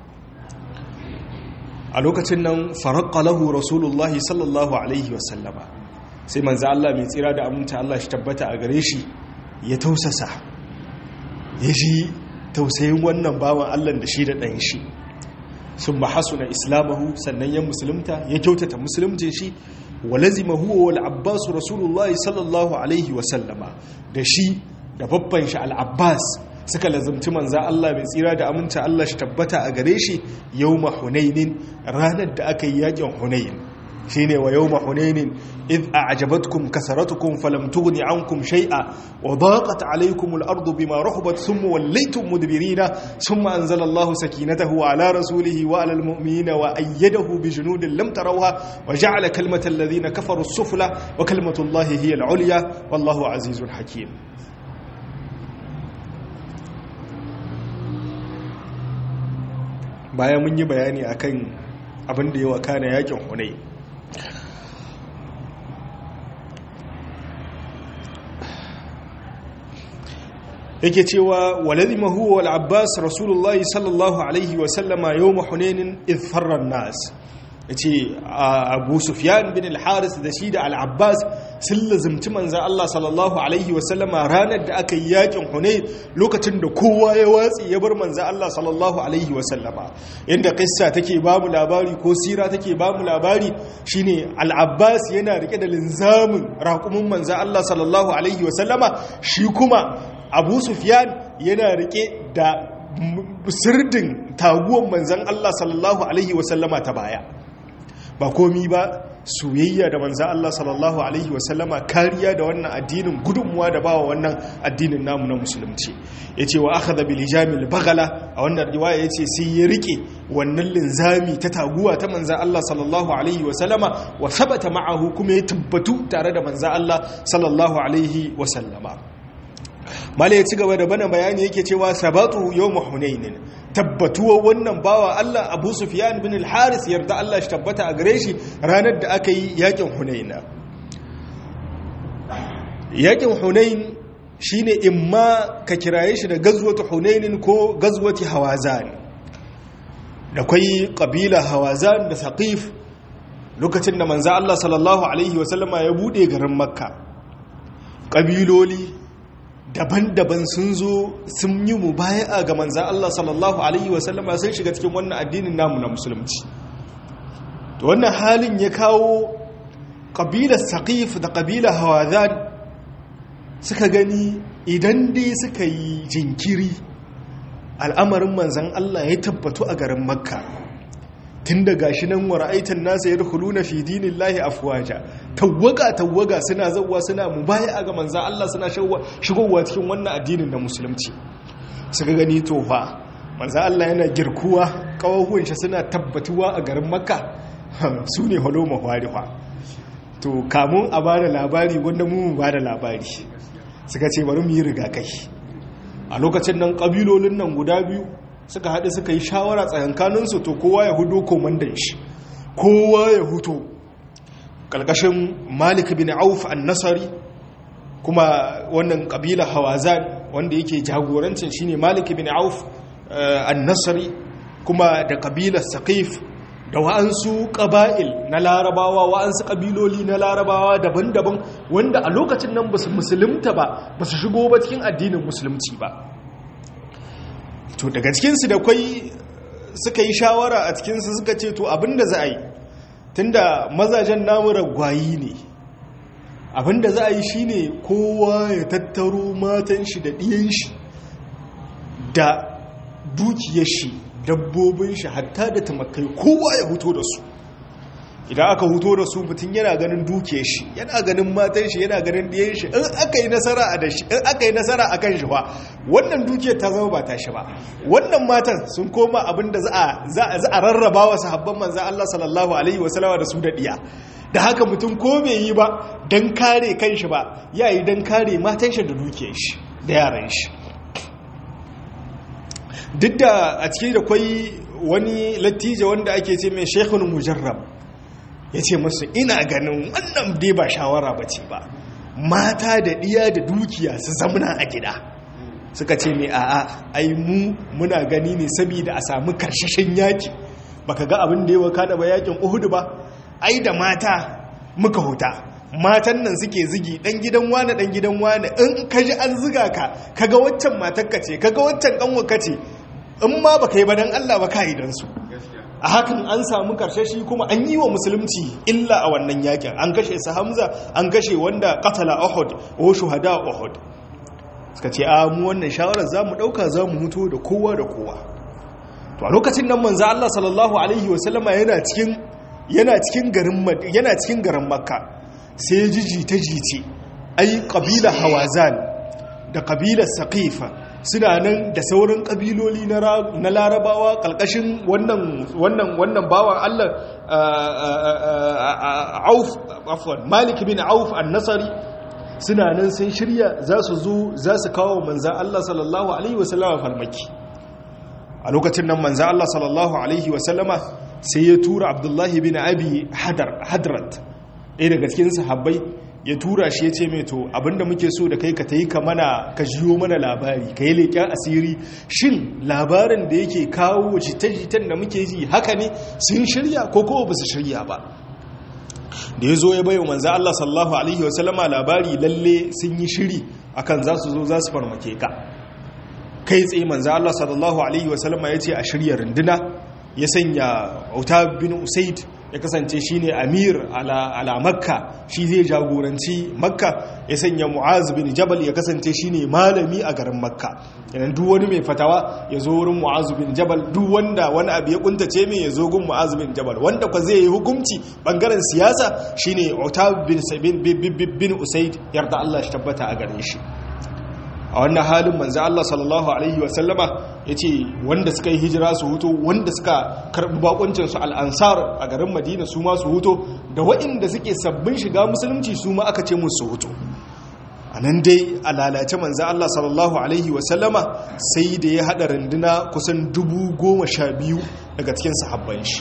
a lokacin nan farakka lahu rasulullahi sallallahu alaihi wasallama sai manzo Allah mai tsira da aminta Allah shi tabbata a gare shi ya tausasa ya ji tausayin wannan bawan Allah da shi da ɗan shi sun mahasuna islamahu sannan ya musulunta ya kyautata musulunci shi wa lazimahu wal abbas rasulullahi sallallahu alaihi wasallama da shi da babban shi al-abbas suka lazumci manza Allah mai tsira da aminta Allah shi tabbata a gare shi yawma hunainin ranar da aka yi yakin hunain shine wa yawma hunainin id a'jabatkum kasaratukum falam tughni ankum shay'a wa daqat alaykum al-ardu bima rahabat thumma wallaytum mudbirina thumma anzala Allahu sakinatahu ala rasulihi wa ala al-mu'minina wa ayyadahu bi junudin lam tarawha wa ja'ala kalimata alladhina kafaru as-sufla wa kalimatu Allahi hiya al-'ulya wallahu azizun hakim bayan mun yi bayani akan abin da ya wakana yakin hunai yake cewa waladima huwa wal abbas rasulullahi sallallahu alaihi wa sallama yawm hunain id farra nas yace abu sufyan bin al-haris da shi da al-abbas sun lazimci manzan Allah sallallahu alaihi wa sallama ranar da aka yi yakin hunain lokacin da kowa ya watsi ya bar manzan Allah sallallahu alaihi wa sallama inda kissa take ba mu labari ko sira take ba mu labari shine al-abbas yana rike da linzamin raƙumin manzan Allah sallallahu alaihi wa sallama shi kuma abu sufyan yana rike da sirdin taguwan manzan Allah sallallahu alaihi wasallama ta baya ba komi ba soyayya da manzan Allah sallallahu alaihi wasallama kariya da wannan addinin gudunmuwa da bawa wannan addinin namu na musulunci ya ce wa aka zabi lijamil bagala a wannan riwaya ya ce sai ya rike wannan linzami ta taguwa ta manzan Allah sallallahu alaihi wasallama wa sabata ma'ahu kuma ya tabbatu tare da manzan Allah sallallahu alaihi wasallama mala ya ci gaba da bana bayani yake cewa sabatu yawm hunainin tabbatuwa wannan bawa Allah Abu Sufyan bin al-Haris yarda Allah shi tabbata a gare shi ranar da aka yi yakin Hunaina yakin Hunain shine imma ka kiraye shi da gazwatu Hunainin ko gazwati Hawazan da kai kabila Hawazan da Saqif lokacin da manzo Allah sallallahu alaihi wasallama ya bude garin Makka kabiloli daban-daban sun zo sun yi mu baya ga manzan Allah sallallahu Alaihi wasallama sun shiga cikin wannan addinin namu na musulunci to wannan halin ya kawo ƙabilar saƙif da ƙabilar hawazan suka gani idan dai suka yi jinkiri al'amarin manzan Allah ya tabbatu a garin makka tun da gashi nan wa ra'aitan nasa ya rukulu na fi dinin lahi afuwaja tawaga tawaga suna zauwa suna mubaya ga manzan Allah suna shigowa cikin wannan addinin na musulunci suka gani tofa manzan Allah yana girkuwa kawahuwan shi suna tabbatuwa a garin makka su ne halo mahwarifa to kamun a ba da labari wanda mu ba da labari suka ce bari mu yi rigakai a lokacin nan ƙabilolin nan guda biyu suka haɗu suka yi shawara tsakankaninsu to kowa ya hudo komandan shi kowa ya huto ƙarƙashin malik bin auf an-nasari kuma wannan ƙabila hawazan wanda yake jagorancin shine malik bin auf an-nasari kuma da ƙabilar saqif da wa'ansu ƙaba'il na larabawa wa'ansu ƙabiloli na larabawa daban-daban wanda a lokacin nan ba su musulunta ba ba su shigo ba cikin addinin musulunci ba to daga cikinsu da kwai suka yi shawara a cikinsu suka ce to abinda za a yi tunda mazajen namu ragwayi ne abinda za a yi shine kowa ya tattaro matan shi da ɗiyan shi da dukiyar shi dabbobin shi hatta da tamakai kowa ya huto da su idan aka huto da su mutum yana ganin duke shi yana ganin matan shi yana ganin ɗiyan shi in aka yi nasara a da shi in aka yi nasara a kan shi ba wannan duke ta zama ba ta shi ba wannan matan sun koma abin da za a rarraba wa sahabban manzan Allah sallallahu alaihi wasallama da su da ɗiya da haka mutum ko bai yi ba don kare kan shi ba ya yi don kare matan shi da duke shi da yaran shi duk da a cikin da kwai wani lattijo wanda ake ce mai shekhun mujarrab ya ce masu ina ganin wannan dai ba shawara ba ce ba mata da ɗiya da dukiya su zamuna a gida suka ce mai a'a ai mu muna gani ne saboda a samu karshashen yaki baka ga abin da ya waka da ba yakin uhudu ba ai da mata muka huta matan nan suke zigi dan gidan wane dan gidan wane in ka ji an ziga ka kaga waccan matarka ce kaga waccan kanwarka ce in ma baka yi ba dan Allah ba ka yi dan su a hakan an samu karshe shi kuma an yi wa musulunci illa a wannan yakin an kashe su hamza an kashe wanda katala uhud ko shuhada uhud suka ce a mu wannan shawarar za mu ɗauka za mu mutu da kowa da kowa to a lokacin nan manzo Allah sallallahu alaihi wasallama yana cikin yana cikin garin yana cikin garin makka sai jiji ta jice ai kabila hawazan da kabilar saqifa suna nan da sauran kabiloli na larabawa kalkashin wannan wannan wannan bawan Allah auf afwan malik bin auf an-nasari suna nan sun shirya za su zo za su kawo manzan Allah sallallahu alaihi wasallama farmaki a lokacin nan manzan Allah sallallahu alaihi wasallama sai ya tura abdullahi bin abi hadrat ɗaya daga cikin sahabbai ya tura shi ya ce mai to abinda muke so da kai ka ta yi ka mana ka jiyo mana labari ka yi leƙen asiri shin labarin da yake kawo jita-jitan da muke ji haka ne sun shirya ko kowa ba su shirya ba da ya zo ya bayo manza Allah sallallahu alaihi wasallama labari lalle sun yi shiri akan za su zo za su farmake ka kai tsaye manza Allah sallallahu alaihi wasallama ya ce a shirya runduna ya sanya auta bin usaid ya kasance shine amir ala makka shi zai jagoranci makka ya sanya mu'az bin jabal ya kasance shine malami a garin makka yanan duk wani mai fatawa ya zo wurin mu'az bin jabal duk wanda wani abu ya kuntace mai ya zo gun mu'az bin jabal wanda kwa zai yi hukunci bangaren siyasa shine utab bin sabin bin usaid yarda Allah shi tabbata a gare shi a wannan halin manzo Allah sallallahu alaihi wa sallama yace wanda suka yi hijira su huto wanda suka karbi bakuncin su al-ansar a garin Madina su ma su huto da waɗanda suke sabbin shiga musulunci su ma aka ce musu su huto anan dai a lalace manzo Allah sallallahu alaihi wa sallama sai da ya hada runduna kusan dubu goma sha biyu daga cikin sahabban shi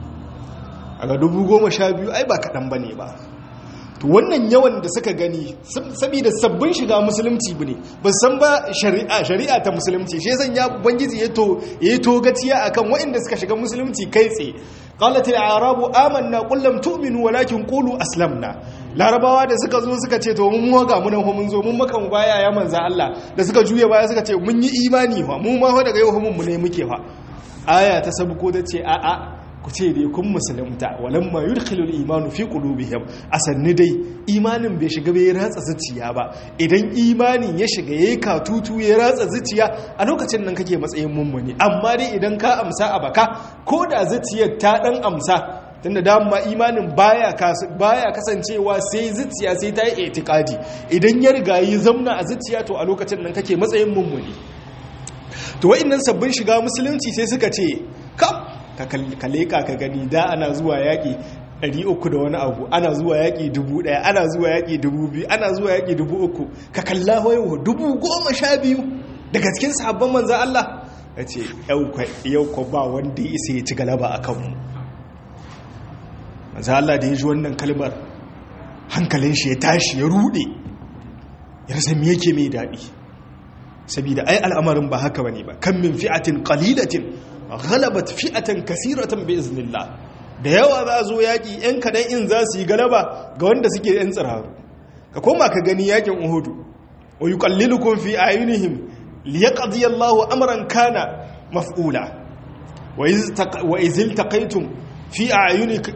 aga dubu goma sha biyu ai ba kaɗan bane ba to wannan yawan da suka gani saboda sabbin shiga musulunci ne ba san ba shari'a shari'a ta musulunci shi zan ya ubangiji ya to yayi togaciya akan waɗanda suka shiga musulunci kai tsaye qalat al-arabu amanna qul lam tu'minu walakin qulu aslamna larabawa da suka zo suka ce to mun ga mun mun zo mun maka baya ya manza Allah da suka juye baya suka ce mun yi imani fa mu ma fa daga yau mun ne muke fa aya ta sabuko ta ce a a ku ce dai kun musulunta walamma yudkhilul imanu fi qulubihim asanni dai imanin bai shiga bai ratsa zuciya ba idan imanin ya shiga yayi katutu ya ratsa zuciya a lokacin nan kake matsayin mummuni amma dai idan ka amsa a baka ko da zuciyar ta dan amsa tunda dama imanin baya baya kasancewa sai zuciya sai ta yi itikadi idan ya riga yi zamna a zuciya to a lokacin nan kake matsayin mummuni to wa'annan sabbin shiga musulunci sai suka ce kam ka leka ka gani da ana zuwa yaƙi 300 da wani abu ana zuwa yaƙi 1000 ana zuwa yaƙi 2000 ana zuwa yaƙi 3000 ka kalla wayo 10,000 daga cikin sahabban manzan Allah ya ce yau ko ba wanda ya isa ya ci galaba a kanmu manzan Allah da ya ji wannan kalmar hankalin shi ya tashi ya rude ya rasa me yake mai daɗi saboda ai al'amarin ba haka bane ba kan min fi'atin qalilatin ghalabat fi'atan kaseeratan bi iznillah da yawa za zo yaki yan kadan in za su yi galaba ga wanda suke yan tsiraru ka koma ka gani yakin uhudu wa yuqallilukum fi ayunihim liyaqdi Allahu amran kana maf'ula wa iz wa iz iltaqaytum fi ayunikum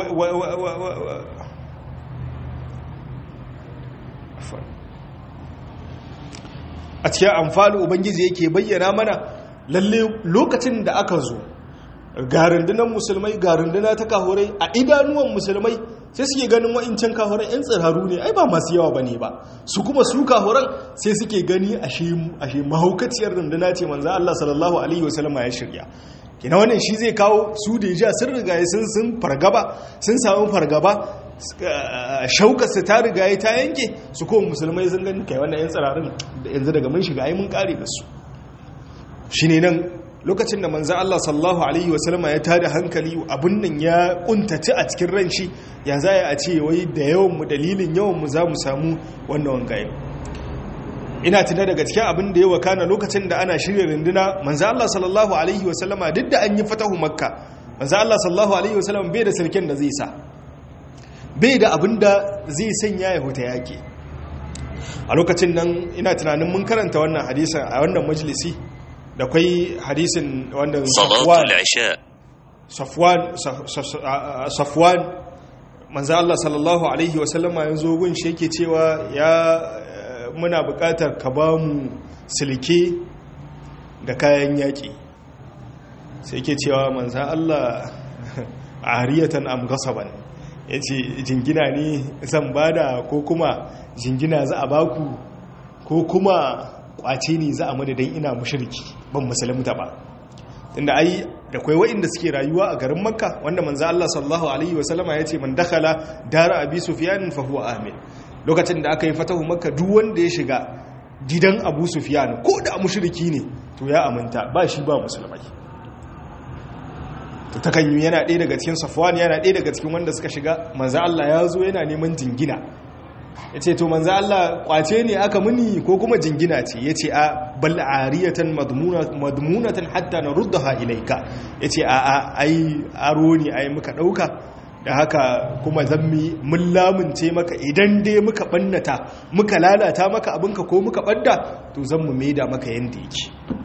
a cikin amfani ubangiji yake bayyana mana lalle lokacin da aka zo ga rundunar musulmai ga runduna ta kahorai a idanuwan musulmai sai suke ganin wa'incan kahorai 'yan tsiraru ne ai ba masu yawa ba ne ba su kuma su kahoran sai suke gani ashe mahaukaciyar runduna ce manzan Allah sallallahu alaihi wasallama ya shirya kina wannan shi zai kawo su da ja sun rigaye sun sun fargaba sun samu fargaba shaukarsa ta rigaye ta yanke su kuma musulmai sun gani kai wannan 'yan tsirarin yanzu daga mun shiga ai mun kare da su shi ne nan lokacin da manzan Allah sallallahu Alaihi wasallama ya tada hankali abin nan ya kuntaci a cikin ran shi ya za a ce wai da yawanmu dalilin yawanmu za mu samu wannan wangaye ina tuna daga cikin abin da ya wakana lokacin da ana shirya runduna manzan Allah sallallahu Alaihi wasallama duk da an yi fatahu makka manzan Allah sallallahu Alaihi wasallama bai da sarkin da zai sa bai da abin da zai sanya ya huta yaƙi a lokacin nan ina tunanin mun karanta wannan hadisan a wannan majalisi da kwai hadisin wanda safwan safwan manzo Allah sallallahu alaihi wasallama yanzu gun shi yake cewa ya muna buƙatar ka ba mu silke da kayan yaƙi sai yake cewa manzo Allah ariyatan am gasaban yace jingina ne zan bada ko kuma jingina za a baku ko kuma kwace ne za a madadin ina mushriki ban musulunta ba tunda ai da kwai wa'inda suke rayuwa a garin makka wanda manzo Allah sallallahu alaihi wasallama yace man dakhala dara abi sufyan fa huwa amin lokacin da aka yi fatahu makka duk wanda ya shiga gidan abu sufyan ko da mushriki ne to ya aminta ba shi ba musulmai to takan yi yana ɗaya daga cikin safwan yana ɗaya daga cikin wanda suka shiga manzo Allah ya zo yana neman jingina ya ce to manzo Allah kwace ne aka muni ko kuma jingina ce ya ce a bal'ariyatan madmunatan hatta na ruddaha ilaika ya ce a a ai aro ne ai muka ɗauka da haka kuma zammi mun lamunce maka idan dai muka ɓannata muka lalata maka abinka ko muka ɓadda to zan mu maida maka yadda yake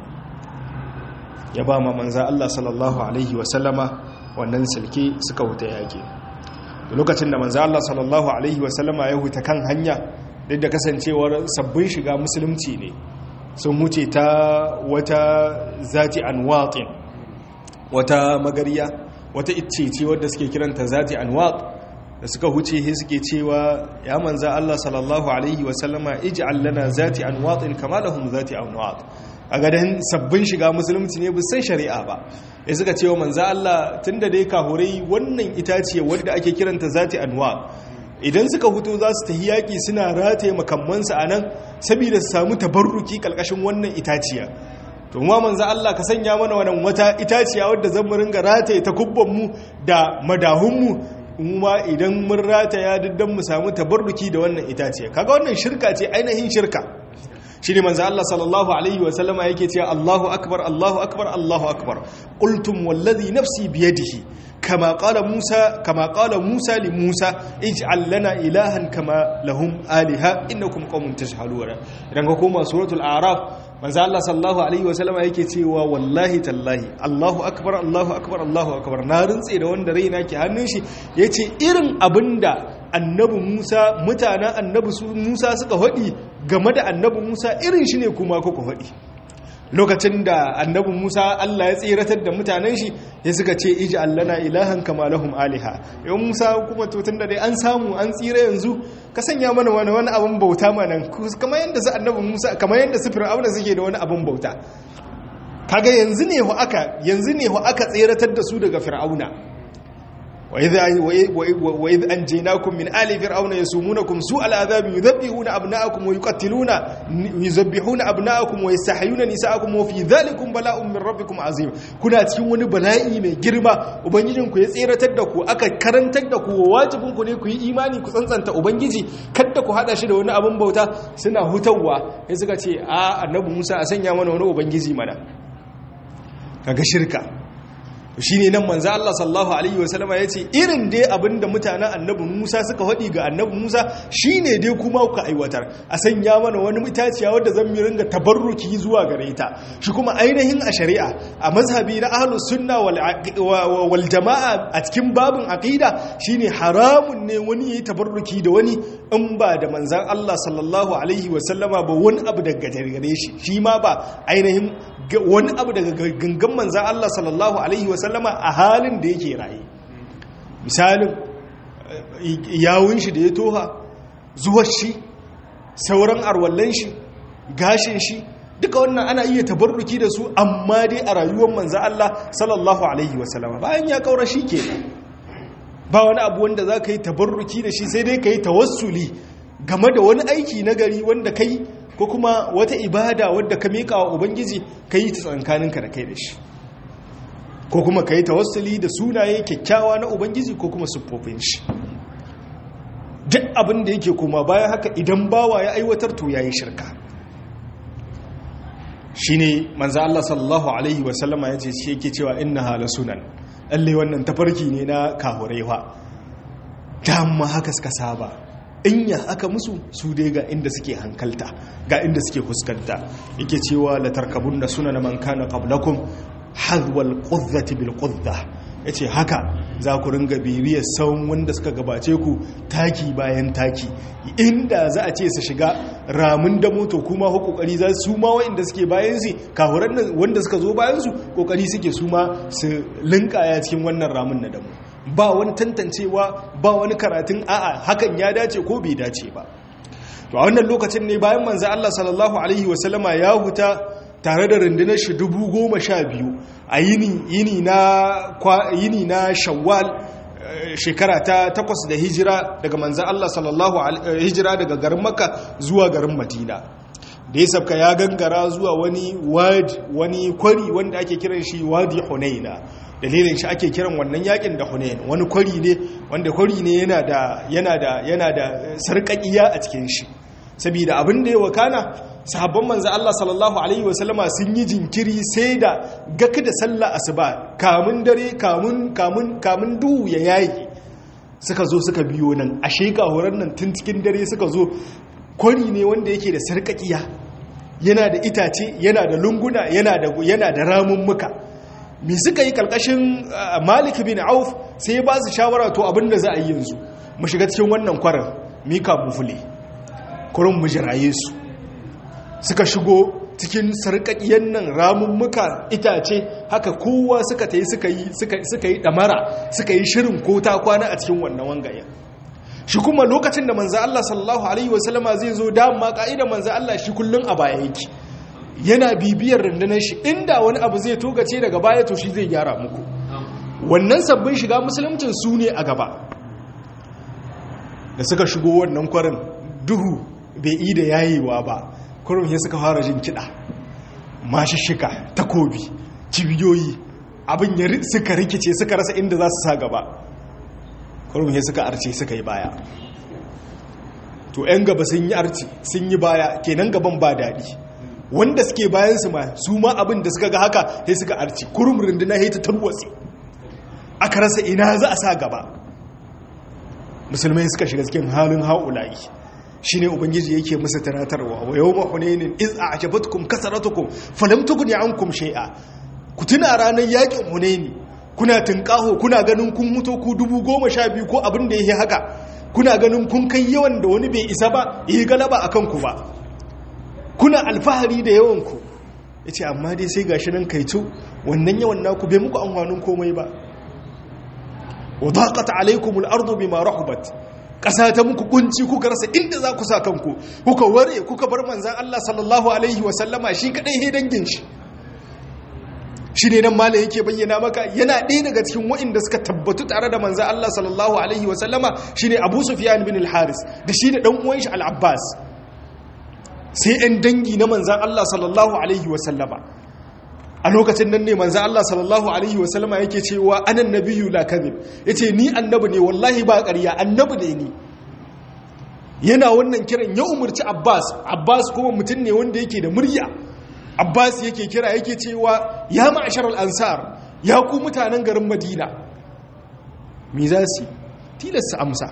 ya ba ma manza Allah sallallahu alaihi wasallama wannan silke suka wuta yake lokacin da manzo Allah sallallahu alaihi wasallama ya huta kan hanya duk da kasancewar sabbin shiga musulunci ne sun wuce ta wata zati anwatin wata magariya wata iccece wadda suke kiranta zati anwat da suka huce he suke cewa ya manzo Allah sallallahu alaihi wasallama ij'al lana zati anwatin kama lahum zati anwat a gadan sabbin shiga musulunci ne san shari'a ba ya suka ce wa manza Allah tun da dai kahurai wannan itaciye wadda ake kiranta zati anwa idan suka hutu za su tafi yaƙi suna rataye makammansu a nan saboda su samu tabarruki ƙarƙashin wannan itaciya to ma manza Allah ka sanya mana wannan wata itaciya wadda zan mu ringa rataye ta kubbanmu da madahunmu ma idan mun rataya diddan mu samu tabarruki da wannan itaciya kaga wannan shirka ce ainihin shirka shi ne manzo Allah sallallahu alaihi wa sallama yake cewa Allahu akbar Allahu akbar Allahu akbar qultum wallazi nafsi biyadihi kama qala Musa kama qala Musa li Musa ij'al lana ilahan kama lahum aliha innakum qaumun tajhaluna idan ka koma suratul a'raf manzo Allah sallallahu alaihi wa sallama yake cewa wallahi tallahi Allahu akbar Allahu akbar Allahu akbar na rintse da wanda raina ke hannun shi yace irin abinda annabi Musa mutanen annabi Musa suka faɗi game da annabi Musa irin shi ne kuma kuka faɗi lokacin da annabi Musa Allah ya tseratar da mutanen shi ya suka ce iji allana ilahan kama lahum aliha yau Musa kuma to da dai an samu an tsira yanzu ka sanya mana wani wani abin bauta mana kamar yadda su annabi Musa kamar yadda su Fir'auna suke da wani abin bauta kaga yanzu ne ho aka yanzu ne ho aka tseratar da su daga Fir'auna وإذ أنجيناكم من آل فرعون يسومونكم سوء العذاب يذبحون أبناءكم ويقتلون يذبحون أبناءكم ويستحيون نساءكم وفي ذلكم بلاء من ربكم عظيم كنا cikin wani bala'i mai girma ubangijinku ya tseratar da ku aka karantar da ku wajibin ku ne ku yi imani ku tsantsanta ubangiji kada ku hada shi da wani abin bauta suna hutawa sai suka ce a annabi Musa a sanya mana wani ubangiji mana kaga shirka shi ne nan manzo Allah sallallahu alaihi wasallama ya ce irin dai abinda mutanen annabi Musa suka faɗi ga annabi Musa shi ne dai kuma kuka aiwatar a sanya mana wani mutaciya wadda zan mi ringa tabarruki zuwa gare ta shi kuma ainihin a shari'a a mazhabi na ahlus sunna wal jama'a a cikin babin aqida shine haramun ne wani yayi tabarruki da wani in ba da manzon Allah sallallahu alaihi wasallama ba wani abu daga gare shi shi ma ba ainihin wani abu daga gangan manzan Allah sallallahu Alaihi wasallama a halin da yake raye misalin yawun shi da ya toha zuwar shi sauran arwallon shi gashin shi duka wannan ana iya tabarruki da su amma dai a rayuwar manzan Allah sallallahu Alaihi wasallama bayan ya kaura shi ke ba wani abu wanda za ka yi tabarruki da shi sai dai ka yi tawassuli game da wani aiki na gari wanda ka yi ko kuma wata ibada wadda ka miƙa wa ubangiji ka yi ta tsankaninka da kai da shi ko kuma ka yi tawassuli da sunaye kyakkyawa na ubangiji ko kuma siffofin shi duk abin da yake koma bayan haka idan bawa ya aiwatar to ya yi shirka shi ne manza Allah sallallahu Alaihi wasallama ya ce shi yake cewa inna hala sunan lalle wannan tafarki ne na kahurewa dama haka suka saba in ya aka musu su dai ga inda suke hankalta ga inda suke fuskanta yake cewa la tarkabun da suna na man kana qablakum hadwal qudzati bil qudza yace haka za ku ringa bibiyar sauran wanda suka gabace ku taki bayan taki inda za a ce su shiga ramin da moto kuma ko kokari za su ma wanda suke bayan su kahuran nan wanda suka zo bayan su kokari suke su ma su linkaya cikin wannan ramin na damu ba wani tantancewa ba wani karatun a'a hakan ya dace ko bai dace ba to a wannan lokacin ne bayan manzo Allah sallallahu alaihi wasallama ya huta tare da rundunar shi dubu goma sha biyu a yini yini na yini na shawwal shekara ta takwas da hijira daga manzo Allah sallallahu alaihi hijira daga garin makka zuwa garin madina da ya sabka ya gangara zuwa wani wadi wani kwari wanda ake kiran shi wadi hunaina dalilin shi ake kiran wannan yakin da hunain wani kwari ne wanda kwari ne yana da yana da yana da sarƙaƙiya a cikin shi saboda abin da ya wakana sahabban manzo Allah sallallahu alaihi wasallama sun yi jinkiri sai da gaka da sallah asuba kamun dare kamun kamun kamun duhu ya yayi suka zo suka biyo nan a sheka horon nan tun cikin dare suka zo kwari ne wanda yake da sarƙaƙiya yana da itace yana da lunguna yana da yana da ramummuka me suka yi kalkashin malik bin auf sai ba su shawara to abinda za a yi yanzu mu shiga cikin wannan kwarin mika mufule kurin mu jiraye su suka shigo cikin sarƙaƙiyan nan ramummuka itace haka kowa suka ta yi suka yi ɗamara suka yi shirin ko ta kwana a cikin wannan wangayen shi kuma lokacin da manzo Allah sallallahu alaihi wasallama zai zo dama ka'idar manzo Allah shi kullun a baya yake yana bibiyar rundunar shi inda wani abu zai togace daga baya to shi zai gyara muku wannan sabbin shiga musuluncin su ne a gaba da suka shigo wannan kwarin duhu bai yi da yayewa ba kurum ya suka fara jin kiɗa mashishika takobi cibiyoyi abin ya suka rikice suka rasa inda za su sa gaba kurum ya suka arce suka yi baya to 'yan gaba sun yi arce sun yi baya kenan gaban ba daɗi wanda suke bayan su ma su ma abin da suka ga haka sai suka arce kurum runduna ya ta tarwatsi aka rasa ina za a sa gaba musulmai suka shiga cikin halin haulayi shi ne ubangiji yake masa tanatarwa wa yau mahunainin iz a ajabatkum kasaratukum falam tughni ankum shay'a ku tuna ranar yakin hunaini kuna tunkaho kuna ganin kun mutu ku dubu goma sha biyu ko abin da yake haka kuna ganin kun kai yawan da wani bai isa ba yi galaba a kanku ba kuna alfahari da yawanku ya ce amma dai sai gashi nan kaitu wannan yawan naku bai muku amfanin komai ba wa daqat alaykum al-ardu bima rahabat ƙasa ta muku kunci kuka rasa inda za ku sa kanku kuka ware kuka bar manzan Allah sallallahu alaihi wa sallama shi kadai he dangin shi shi ne nan malam yake bayyana maka yana ɗaya daga cikin wa'inda suka tabbatu tare da manzo Allah sallallahu alaihi wasallama shine Abu Sufyan bin al-Haris da shi da dan uwan shi al-Abbas sai ɗan dangi na manzan Allah sallallahu alaihi wasallama a lokacin nan ne manzan Allah sallallahu alaihi wasallama yake cewa anan nabiyyu la kadhib yace ni annabi ne wallahi ba ƙarya annabi ne ni yana wannan kiran ya umurci Abbas Abbas kuma mutum ne wanda yake da murya Abbas yake kira yake cewa ya ma'ashar al-ansar ya ku mutanen garin Madina me za su tilasta amsa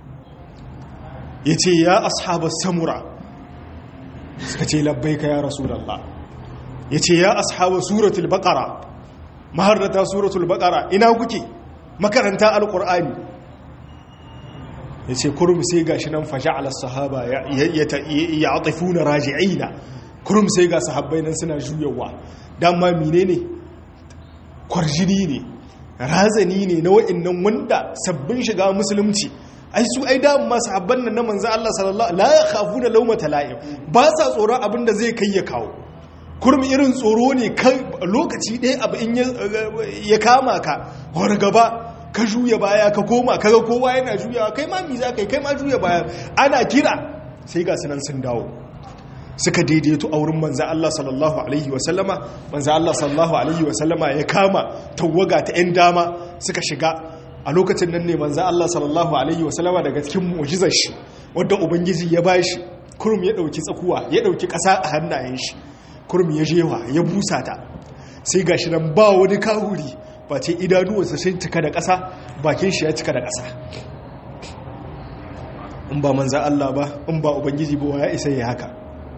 yace ya ashabas samura suka ce labbaika ya rasulallah ya ce ya ashabu suratul baqara maharrata suratul baqara ina kuke makaranta alqur'ani ya ce kurum sai gashi nan faja'ala sahaba ya atifuna raji'ina kurum sai ga sahabbai nan suna juyawa dan ma menene kwarjini ne razani ne na wa'annan wanda sabbin shiga musulunci ai su ai da masu habban nan na manzo Allah sallallahu la yakhafuna lawmata la'im ba sa tsoron abin da zai kai ya kawo kurmi irin tsoro ne kai lokaci ɗaya abu in ya kama ka wani gaba ka juya baya ka koma kaga kowa yana juyawa kai ma mi za kai kai ma juya baya ana kira sai ga sunan sun dawo suka daidaito a wurin manzo Allah sallallahu alaihi wa sallama manzo Allah sallallahu alaihi wa sallama ya kama tawaga ta 'yan dama suka shiga a lokacin nan ne manzan Allah sallallahu Alaihi wasallama daga cikin mu'jizar shi wadda Ubangiji ya ba shi kurum ya ɗauki tsakuwa ya ɗauki ƙasa a hannayen shi kurum ya jewa ya busa ta sai ga shi nan ba wani kahuri ba ce idanuwarsa sun cika da ƙasa bakin shi ya cika da ƙasa in ba manzan Allah ba in ba Ubangiji ba ya isa ya haka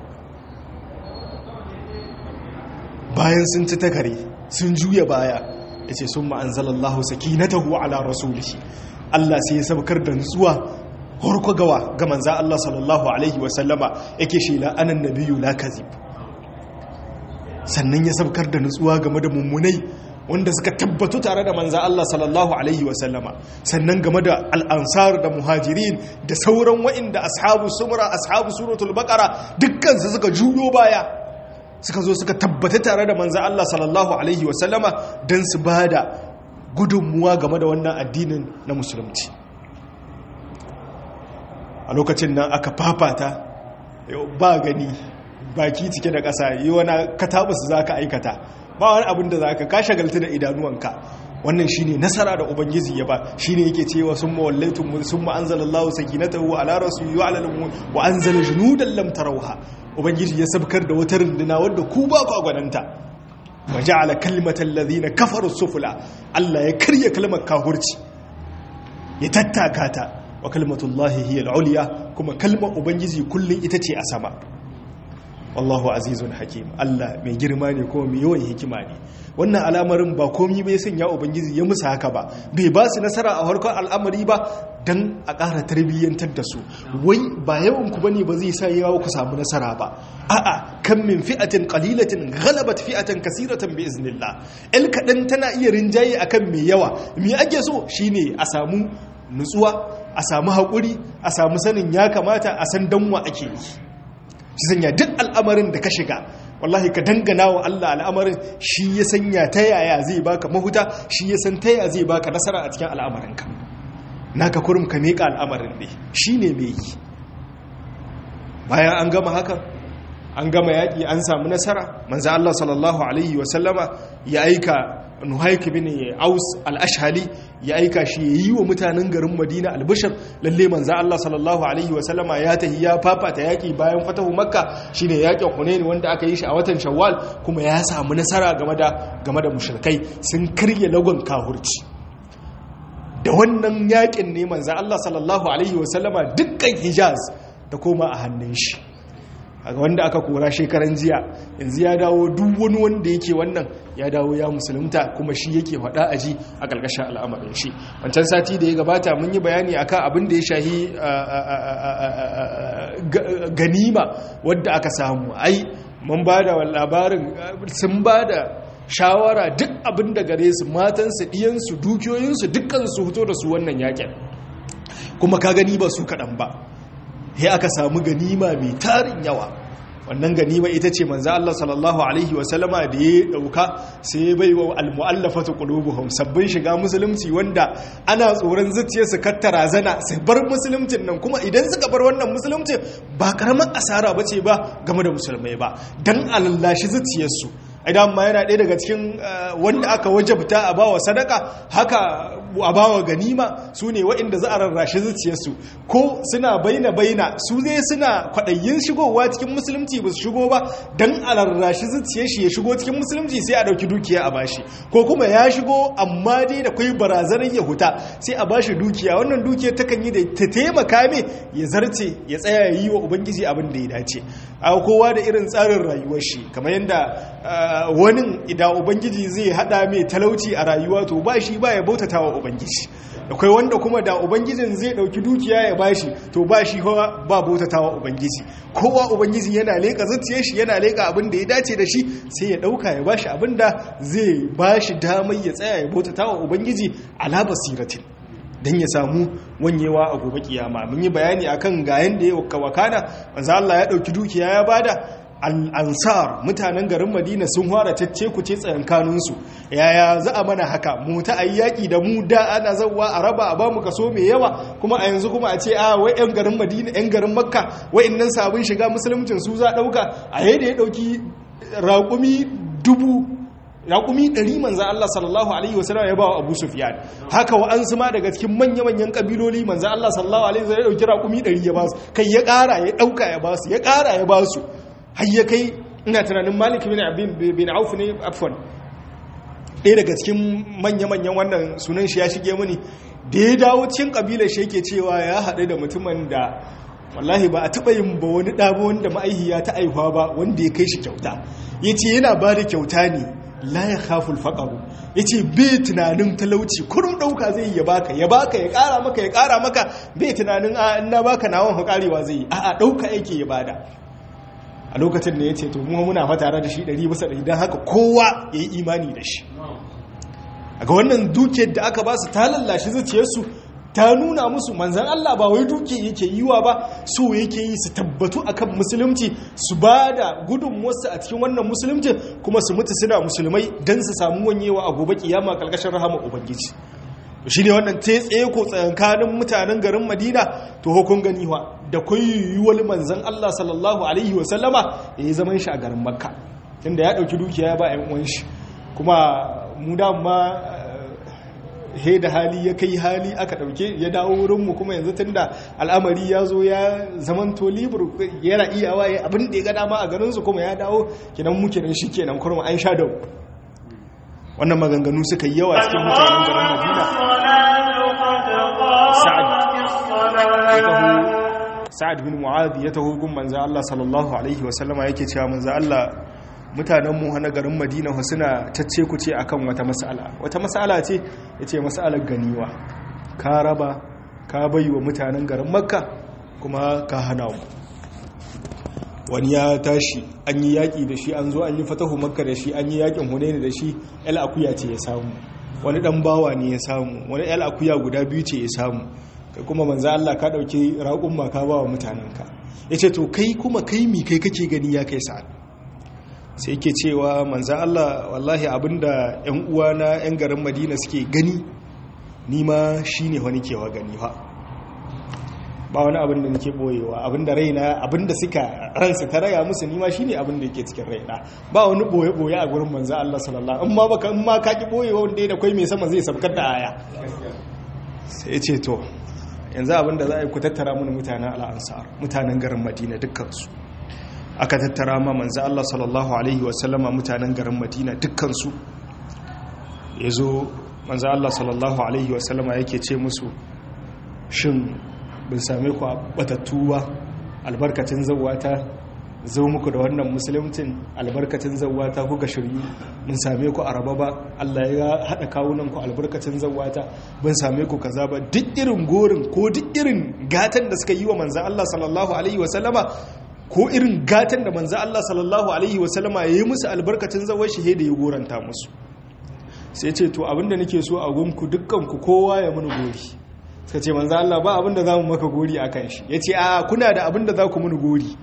bayan sun ci takare sun juya baya ya ce sun ma'anzalallahu sakinatahu ala rasulihi Allah sai ya sabkar da nutsuwa harko gawa ga manza Allah sallallahu alaihi wasallama yake shela anan nabiyu la kazib sannan ya sabkar da nutsuwa game da mummunai wanda suka tabbatu tare da manza Allah sallallahu alaihi wasallama sannan game da al'ansar da muhajirin da sauran wa'inda ashabu sumra ashabu suratul baqara dukkan su suka juyo baya suka zo suka tabbata tare da manzan Allah sallallahu Alaihi wasallama don su ba da gudunmuwa game da wannan addinin na musulunci a lokacin nan aka fafata ba gani baki cike da ƙasa yi wani katabasu za ka aikata ba wani abin da za ka ka shagalta da idanuwanka wannan shine nasara da ubangiji ya ba shine yake cewa sun mawallaitum sun ma'anzalallahu sakinatahu ala rasuli wa ala wa anzala junudan lam tarawha ubangiji ya sabkar da wata runduna wadda ku ba ku gwananta wa ja'ala kalimatal ladhina kafaru sufla Allah ya karya kalmar kahurci ya tattaka ta wa kalimatullahi hiya al-ulya kuma kalmar ubangiji kullun ita ce a sama wallahu azizun hakim Allah mai girma ne kuma mai yawan hikima ne wannan al'amarin ba komi bai sanya ubangiji ya musu haka ba bai ba su nasara a harkar al'amari ba don a ƙara tarbiyyantar da su wai ba yawan ku bane ba zai sa yawa ku samu nasara ba a'a kan min fi'atin qalilatin ghalabat fi'atan kasiratan bi iznillah el kadan tana iya rinjaye akan mai yawa me ake so shine a samu nutsuwa a samu haƙuri a samu sanin ya kamata a san danwa ake yi shi sanya duk al'amarin da ka shiga wallahi ka dangana wa Allah al'amarin shi ya sanya ta yaya zai baka mahuta shi ya san ta yaya zai baka nasara a cikin al'amarinka naka kurum ka miƙa al'amarin ne shi ne mai yi bayan an gama hakan an gama yaƙi an samu nasara manzo Allah sallallahu alaihi wasallama ya aika nuhaik bin aus al-ashhali ya aika shi ya yi wa mutanen garin madina albishir lalle manzo Allah sallallahu alaihi wa sallama ya tahi ya fafata yaki bayan fatahu makka shine yakin hunain wanda aka yi shi a watan shawwal kuma ya samu nasara game da game da mushrikai sun karye lagon kahurci da wannan yakin ne manzo Allah sallallahu alaihi wa sallama dukkan hijaz ta koma a hannun shi wanda aka kora shekaran jiya yanzu ya dawo duk wani wanda yake wannan ya dawo ya musulunta kuma shi yake faɗa a ji a ƙarƙashin al'amarin shi wancan sati da ya gabata mun yi bayani akan abin da ya shahi ganima wadda aka samu ai mun ba da labarin sun ba da shawara duk abin da gare su matansu ɗiyansu dukiyoyinsu dukkan su fito da su wannan yakin kuma ka gani ba su kaɗan ba ya aka samu ganima mai tarin yawa wannan ganima ita ce manzo Allah sallallahu alaihi wa sallama da ya dauka sai ya baiwa almu'allafatu qulubuhum sabbin shiga musulunci wanda ana tsoron zuciyarsu kattara zana su bar musuluncin nan kuma idan suka bar wannan musulunci ba karamar asara bace ba game da musulmai ba dan alallashi zuciyarsu idan ma yana ɗaya daga cikin wanda aka wajabta a bawa sadaka haka a bawa ganima su ne waɗanda za a rarrashi zuciyarsu ko suna baina baina su zai suna kwaɗayin shigowa cikin musulunci ba su shigo ba don a rarrashi zuciyar shi ya shigo cikin musulunci sai a ɗauki dukiya a bashi ko kuma ya shigo amma dai da kwai barazanar ya huta sai a bashi dukiya wannan dukiyar takan yi da ta taimaka me ya zarce ya tsaya ya yi wa ubangiji abin da ya dace a kowa da irin tsarin rayuwar shi kamar yadda wani idan ubangiji zai hada mai talauci a rayuwa to ba shi ba ya bautata wa ubangiji akwai wanda kuma da ubangijin zai dauki dukiya ya bashi to ba shi ba bautata wa ubangiji kowa ubangiji yana leka zuciyar shi yana leka abin da ya dace da shi sai ya dauka ya bashi abin da zai bashi damar ya tsaya ya bautata wa ubangiji ala basiratin don ya samu wanyewa a gobe kiyama mun yi bayani akan ga yanda ya wakana manzo Allah ya dauki dukiya ya bada al'ansar mutanen garin madina sun fara cece ku ce tsayankaninsu yaya za a mana haka mu ta ayi yaƙi da mu da ana zauwa a raba a bamu kaso mai yawa kuma a yanzu kuma a ce a wai 'yan garin madina 'yan garin makka wa'innan sabon shiga musuluncin su za ɗauka a yadda ya ɗauki raƙumi dubu raƙumi ɗari manzan Allah sallallahu Alaihi wasallam ya ba wa Abu Sufyan haka wa an ma daga cikin manya-manyan ƙabiloli manzan Allah sallallahu Alaihi wasallam ya ɗauki raƙumi ɗari ya ba su kai ya ƙara ya ɗauka ya ba su ya ƙara ya ba su har ya kai ina tunanin malik bin auf ne afwan ɗaya daga cikin manya-manyan wannan sunan shi ya shige mini da ya dawo cikin ƙabilar shi yake cewa ya haɗu da mutumin da wallahi ba a taɓa yin ba wani ɗaba wanda ma'aihiya ta aihuwa ba wanda ya kai shi kyauta ya ce yana ba da kyauta ne la ya khaful faqaru yace bai tunanin talauci kurum dauka zai ya baka ya baka ya kara maka ya kara maka bai tunanin a ina baka nawan hukarewa zai a a dauka yake ya bada a lokacin da yace to mu muna fa tare da shi 100 bisa 100 dan haka kowa yayi imani da shi ga wannan dukiyar da aka ba su ta lallashi zuciyarsu ta nuna musu manzan Allah ba wai duke yake yiwa ba so yake yi su tabbatu akan musulunci su ba da gudunmuwarsu a cikin wannan musulunci kuma su mutu suna musulmai don su samu wanyewa a gobe kiyama kalkashin rahama ubangiji shi ne wannan ta tsaye ko tsakankanin mutanen garin madina to hukun ganiwa da kwayoyiwar manzan Allah sallallahu alaihi wasallama ya yi zaman shi a garin makka inda ya ɗauki dukiya ya ba 'yan uwan shi kuma mu dama he da hali ya kai hali aka dauke ya dawo wurinmu kuma yanzu tun da al'amari ya zo ya zamanto libur yana iyawa ya abin da ya ga dama a garinsu kuma ya dawo kinan mu kinan shi kenan kurma an sha dau wannan maganganu suka yi yawa cikin mutanen garin madina sa'ad bin mu'adh ya taho gun manzo Allah sallallahu alaihi wa sallama yake cewa manzo Allah mutanenmu na garin madina suna cacce ku ce akan wata mas'ala wata mas'ala ce ya ce mas'alar ganiwa ka raba ka bai wa mutanen garin makka kuma ka hana mu wani ya tashi an yi yaƙi da shi an zo an yi fatahu makka da shi an yi yaƙin hunaini da shi el akuya ce ya samu wani ɗan bawa ne ya samu wani el akuya guda biyu ce ya samu kai kuma manzo Allah ka ɗauki raƙun ma ka ba wa mutanenka ya ce to kai kuma kai mi kai kake gani ya kai sa'ad sai ke cewa manzan Allah wallahi abinda 'yan uwana 'yan garin madina suke gani nima shi ne wani kewa gani ba ba wani abin da nake boyewa abinda raina abinda suka ransu ta raya musu nima shi ne abinda yake cikin raina ba wani boye-boye a gurin manzan Allah sallallahu in ma baka in ma ka ki boyewa wanda da kwai mai sama zai sabkar da aya sai ce to yanzu abinda za a yi ku tattara mana mutanen al'ansar mutanen garin madina dukkansu aka tattara ma manzo Allah sallallahu alaihi wasallama mutanen garin Madina dukkansu yazo manzo Allah sallallahu alaihi wasallama yake ce musu shin bin same ku batattu ba albarkacin zawata zo muku da wannan musulmcin albarkacin zawata kuka shiryu bin same ku araba ba Allah ya hada kawunan ku albarkacin zawata bin same ku kaza ba duk irin gorin ko duk irin gatan da suka yi wa manzo Allah sallallahu alaihi wasallama ko irin gatan da manzo Allah sallallahu alaihi wasallama yayi musu albarkacin zawar shi da ya goranta musu sai ce to abinda nake so a gunku dukkan ku kowa ya muni gori suka ce manzo Allah ba abinda zamu maka gori akan shi yace a kuna da abinda za ku muni gori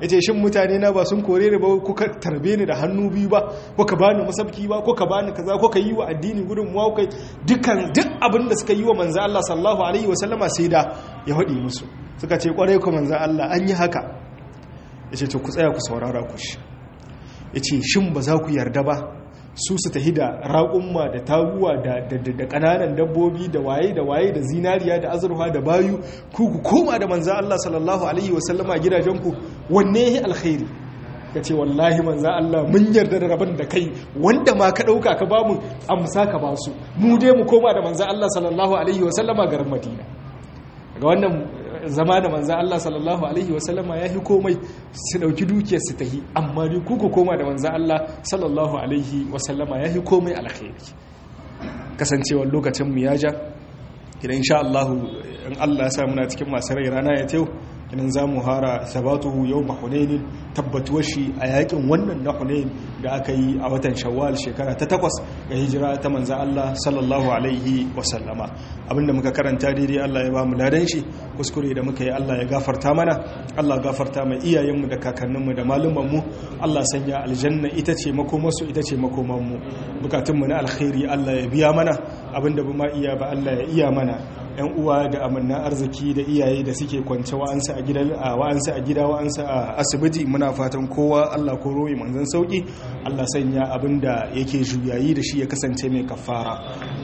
yace shin mutane na ba sun kore ni ba kuka tarbe ni da hannu biyu ba kuka bani masabki ba kuka bani kaza kuka yi wa addini gudun mu kai dukkan duk abin da suka yi wa manzo Allah sallallahu alaihi wasallama sai da ya hadi musu suka ce kwarai ku manzo Allah an yi haka yace to ku tsaya ku saurara ku shi yace shin ba za ku yarda ba su su tahi da raƙumma da taguwa da ƙananan dabbobi da waye da waye da zinariya da azurfa da bayu ku ku koma da manza Allah sallallahu alaihi wasallama gidajenku wanne ya alkhairi ka ce wallahi manza Allah mun yarda da rabon da kai wanda ma ka ɗauka ka ba mu amsa ka ba su mu dai mu koma da manza Allah sallallahu alaihi wasallama garin Madina ga wannan zama da manzan Allah sallallahu Alaihi wasallama ya fi komai su ɗauki dukiyar su ta yi amma dai kuku koma da manzan Allah sallallahu Alaihi wasallama ya fi komai alkhairi kasancewar lokacin mu ya ja idan insha Allah in Allah ya sa muna cikin masu rai rana ya tew idan za mu hara sabatuhu yau mahunainin tabbatuwar shi a yakin wannan na hunain da aka yi a watan shawwal shekara ta takwas ga hijira ta manzan Allah sallallahu alaihi wasallama abinda muka karanta daidai Allah ya ba mu ladan shi kuskure da muka yi Allah ya gafarta mana Allah gafarta mai iyayenmu da kakanninmu da malumanmu Allah sanya aljanna ita ce makomarsu ita ce makomanmu bukatunmu na alkhairi Allah ya biya mana abinda ba ma iya ba Allah ya iya mana yan uwa da amanna arziki da iyaye da suke kwance wa'ansu a gidan wa'ansu a gida wa'ansu a asibiti muna fatan kowa Allah ko royi manzon sauki Allah sanya abinda yake juyayi da shi ya kasance mai kafara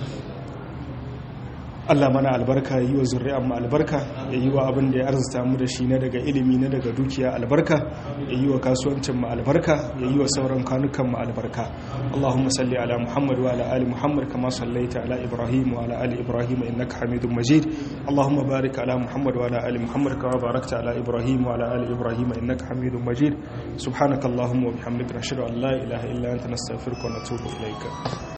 Allah mana albarka ya yi wa zuri'an mu albarka ya yi wa abin da ya arzuta mu da shi na daga ilimi na daga dukiya albarka ya yi wa kasuwancin mu albarka ya yi wa sauran kanukan mu albarka Allahumma salli ala Muhammad wa ala ali Muhammad kama sallaita ala Ibrahim wa ala ali Ibrahim innaka Hamidum Majid Allahumma barik ala Muhammad wa ala ali Muhammad kama barakta ala Ibrahim wa ala ali Ibrahim innaka Hamidum Majid subhanakallahumma wa bihamdika nashhadu an la ilaha illa anta nastaghfiruka wa natubu ilayka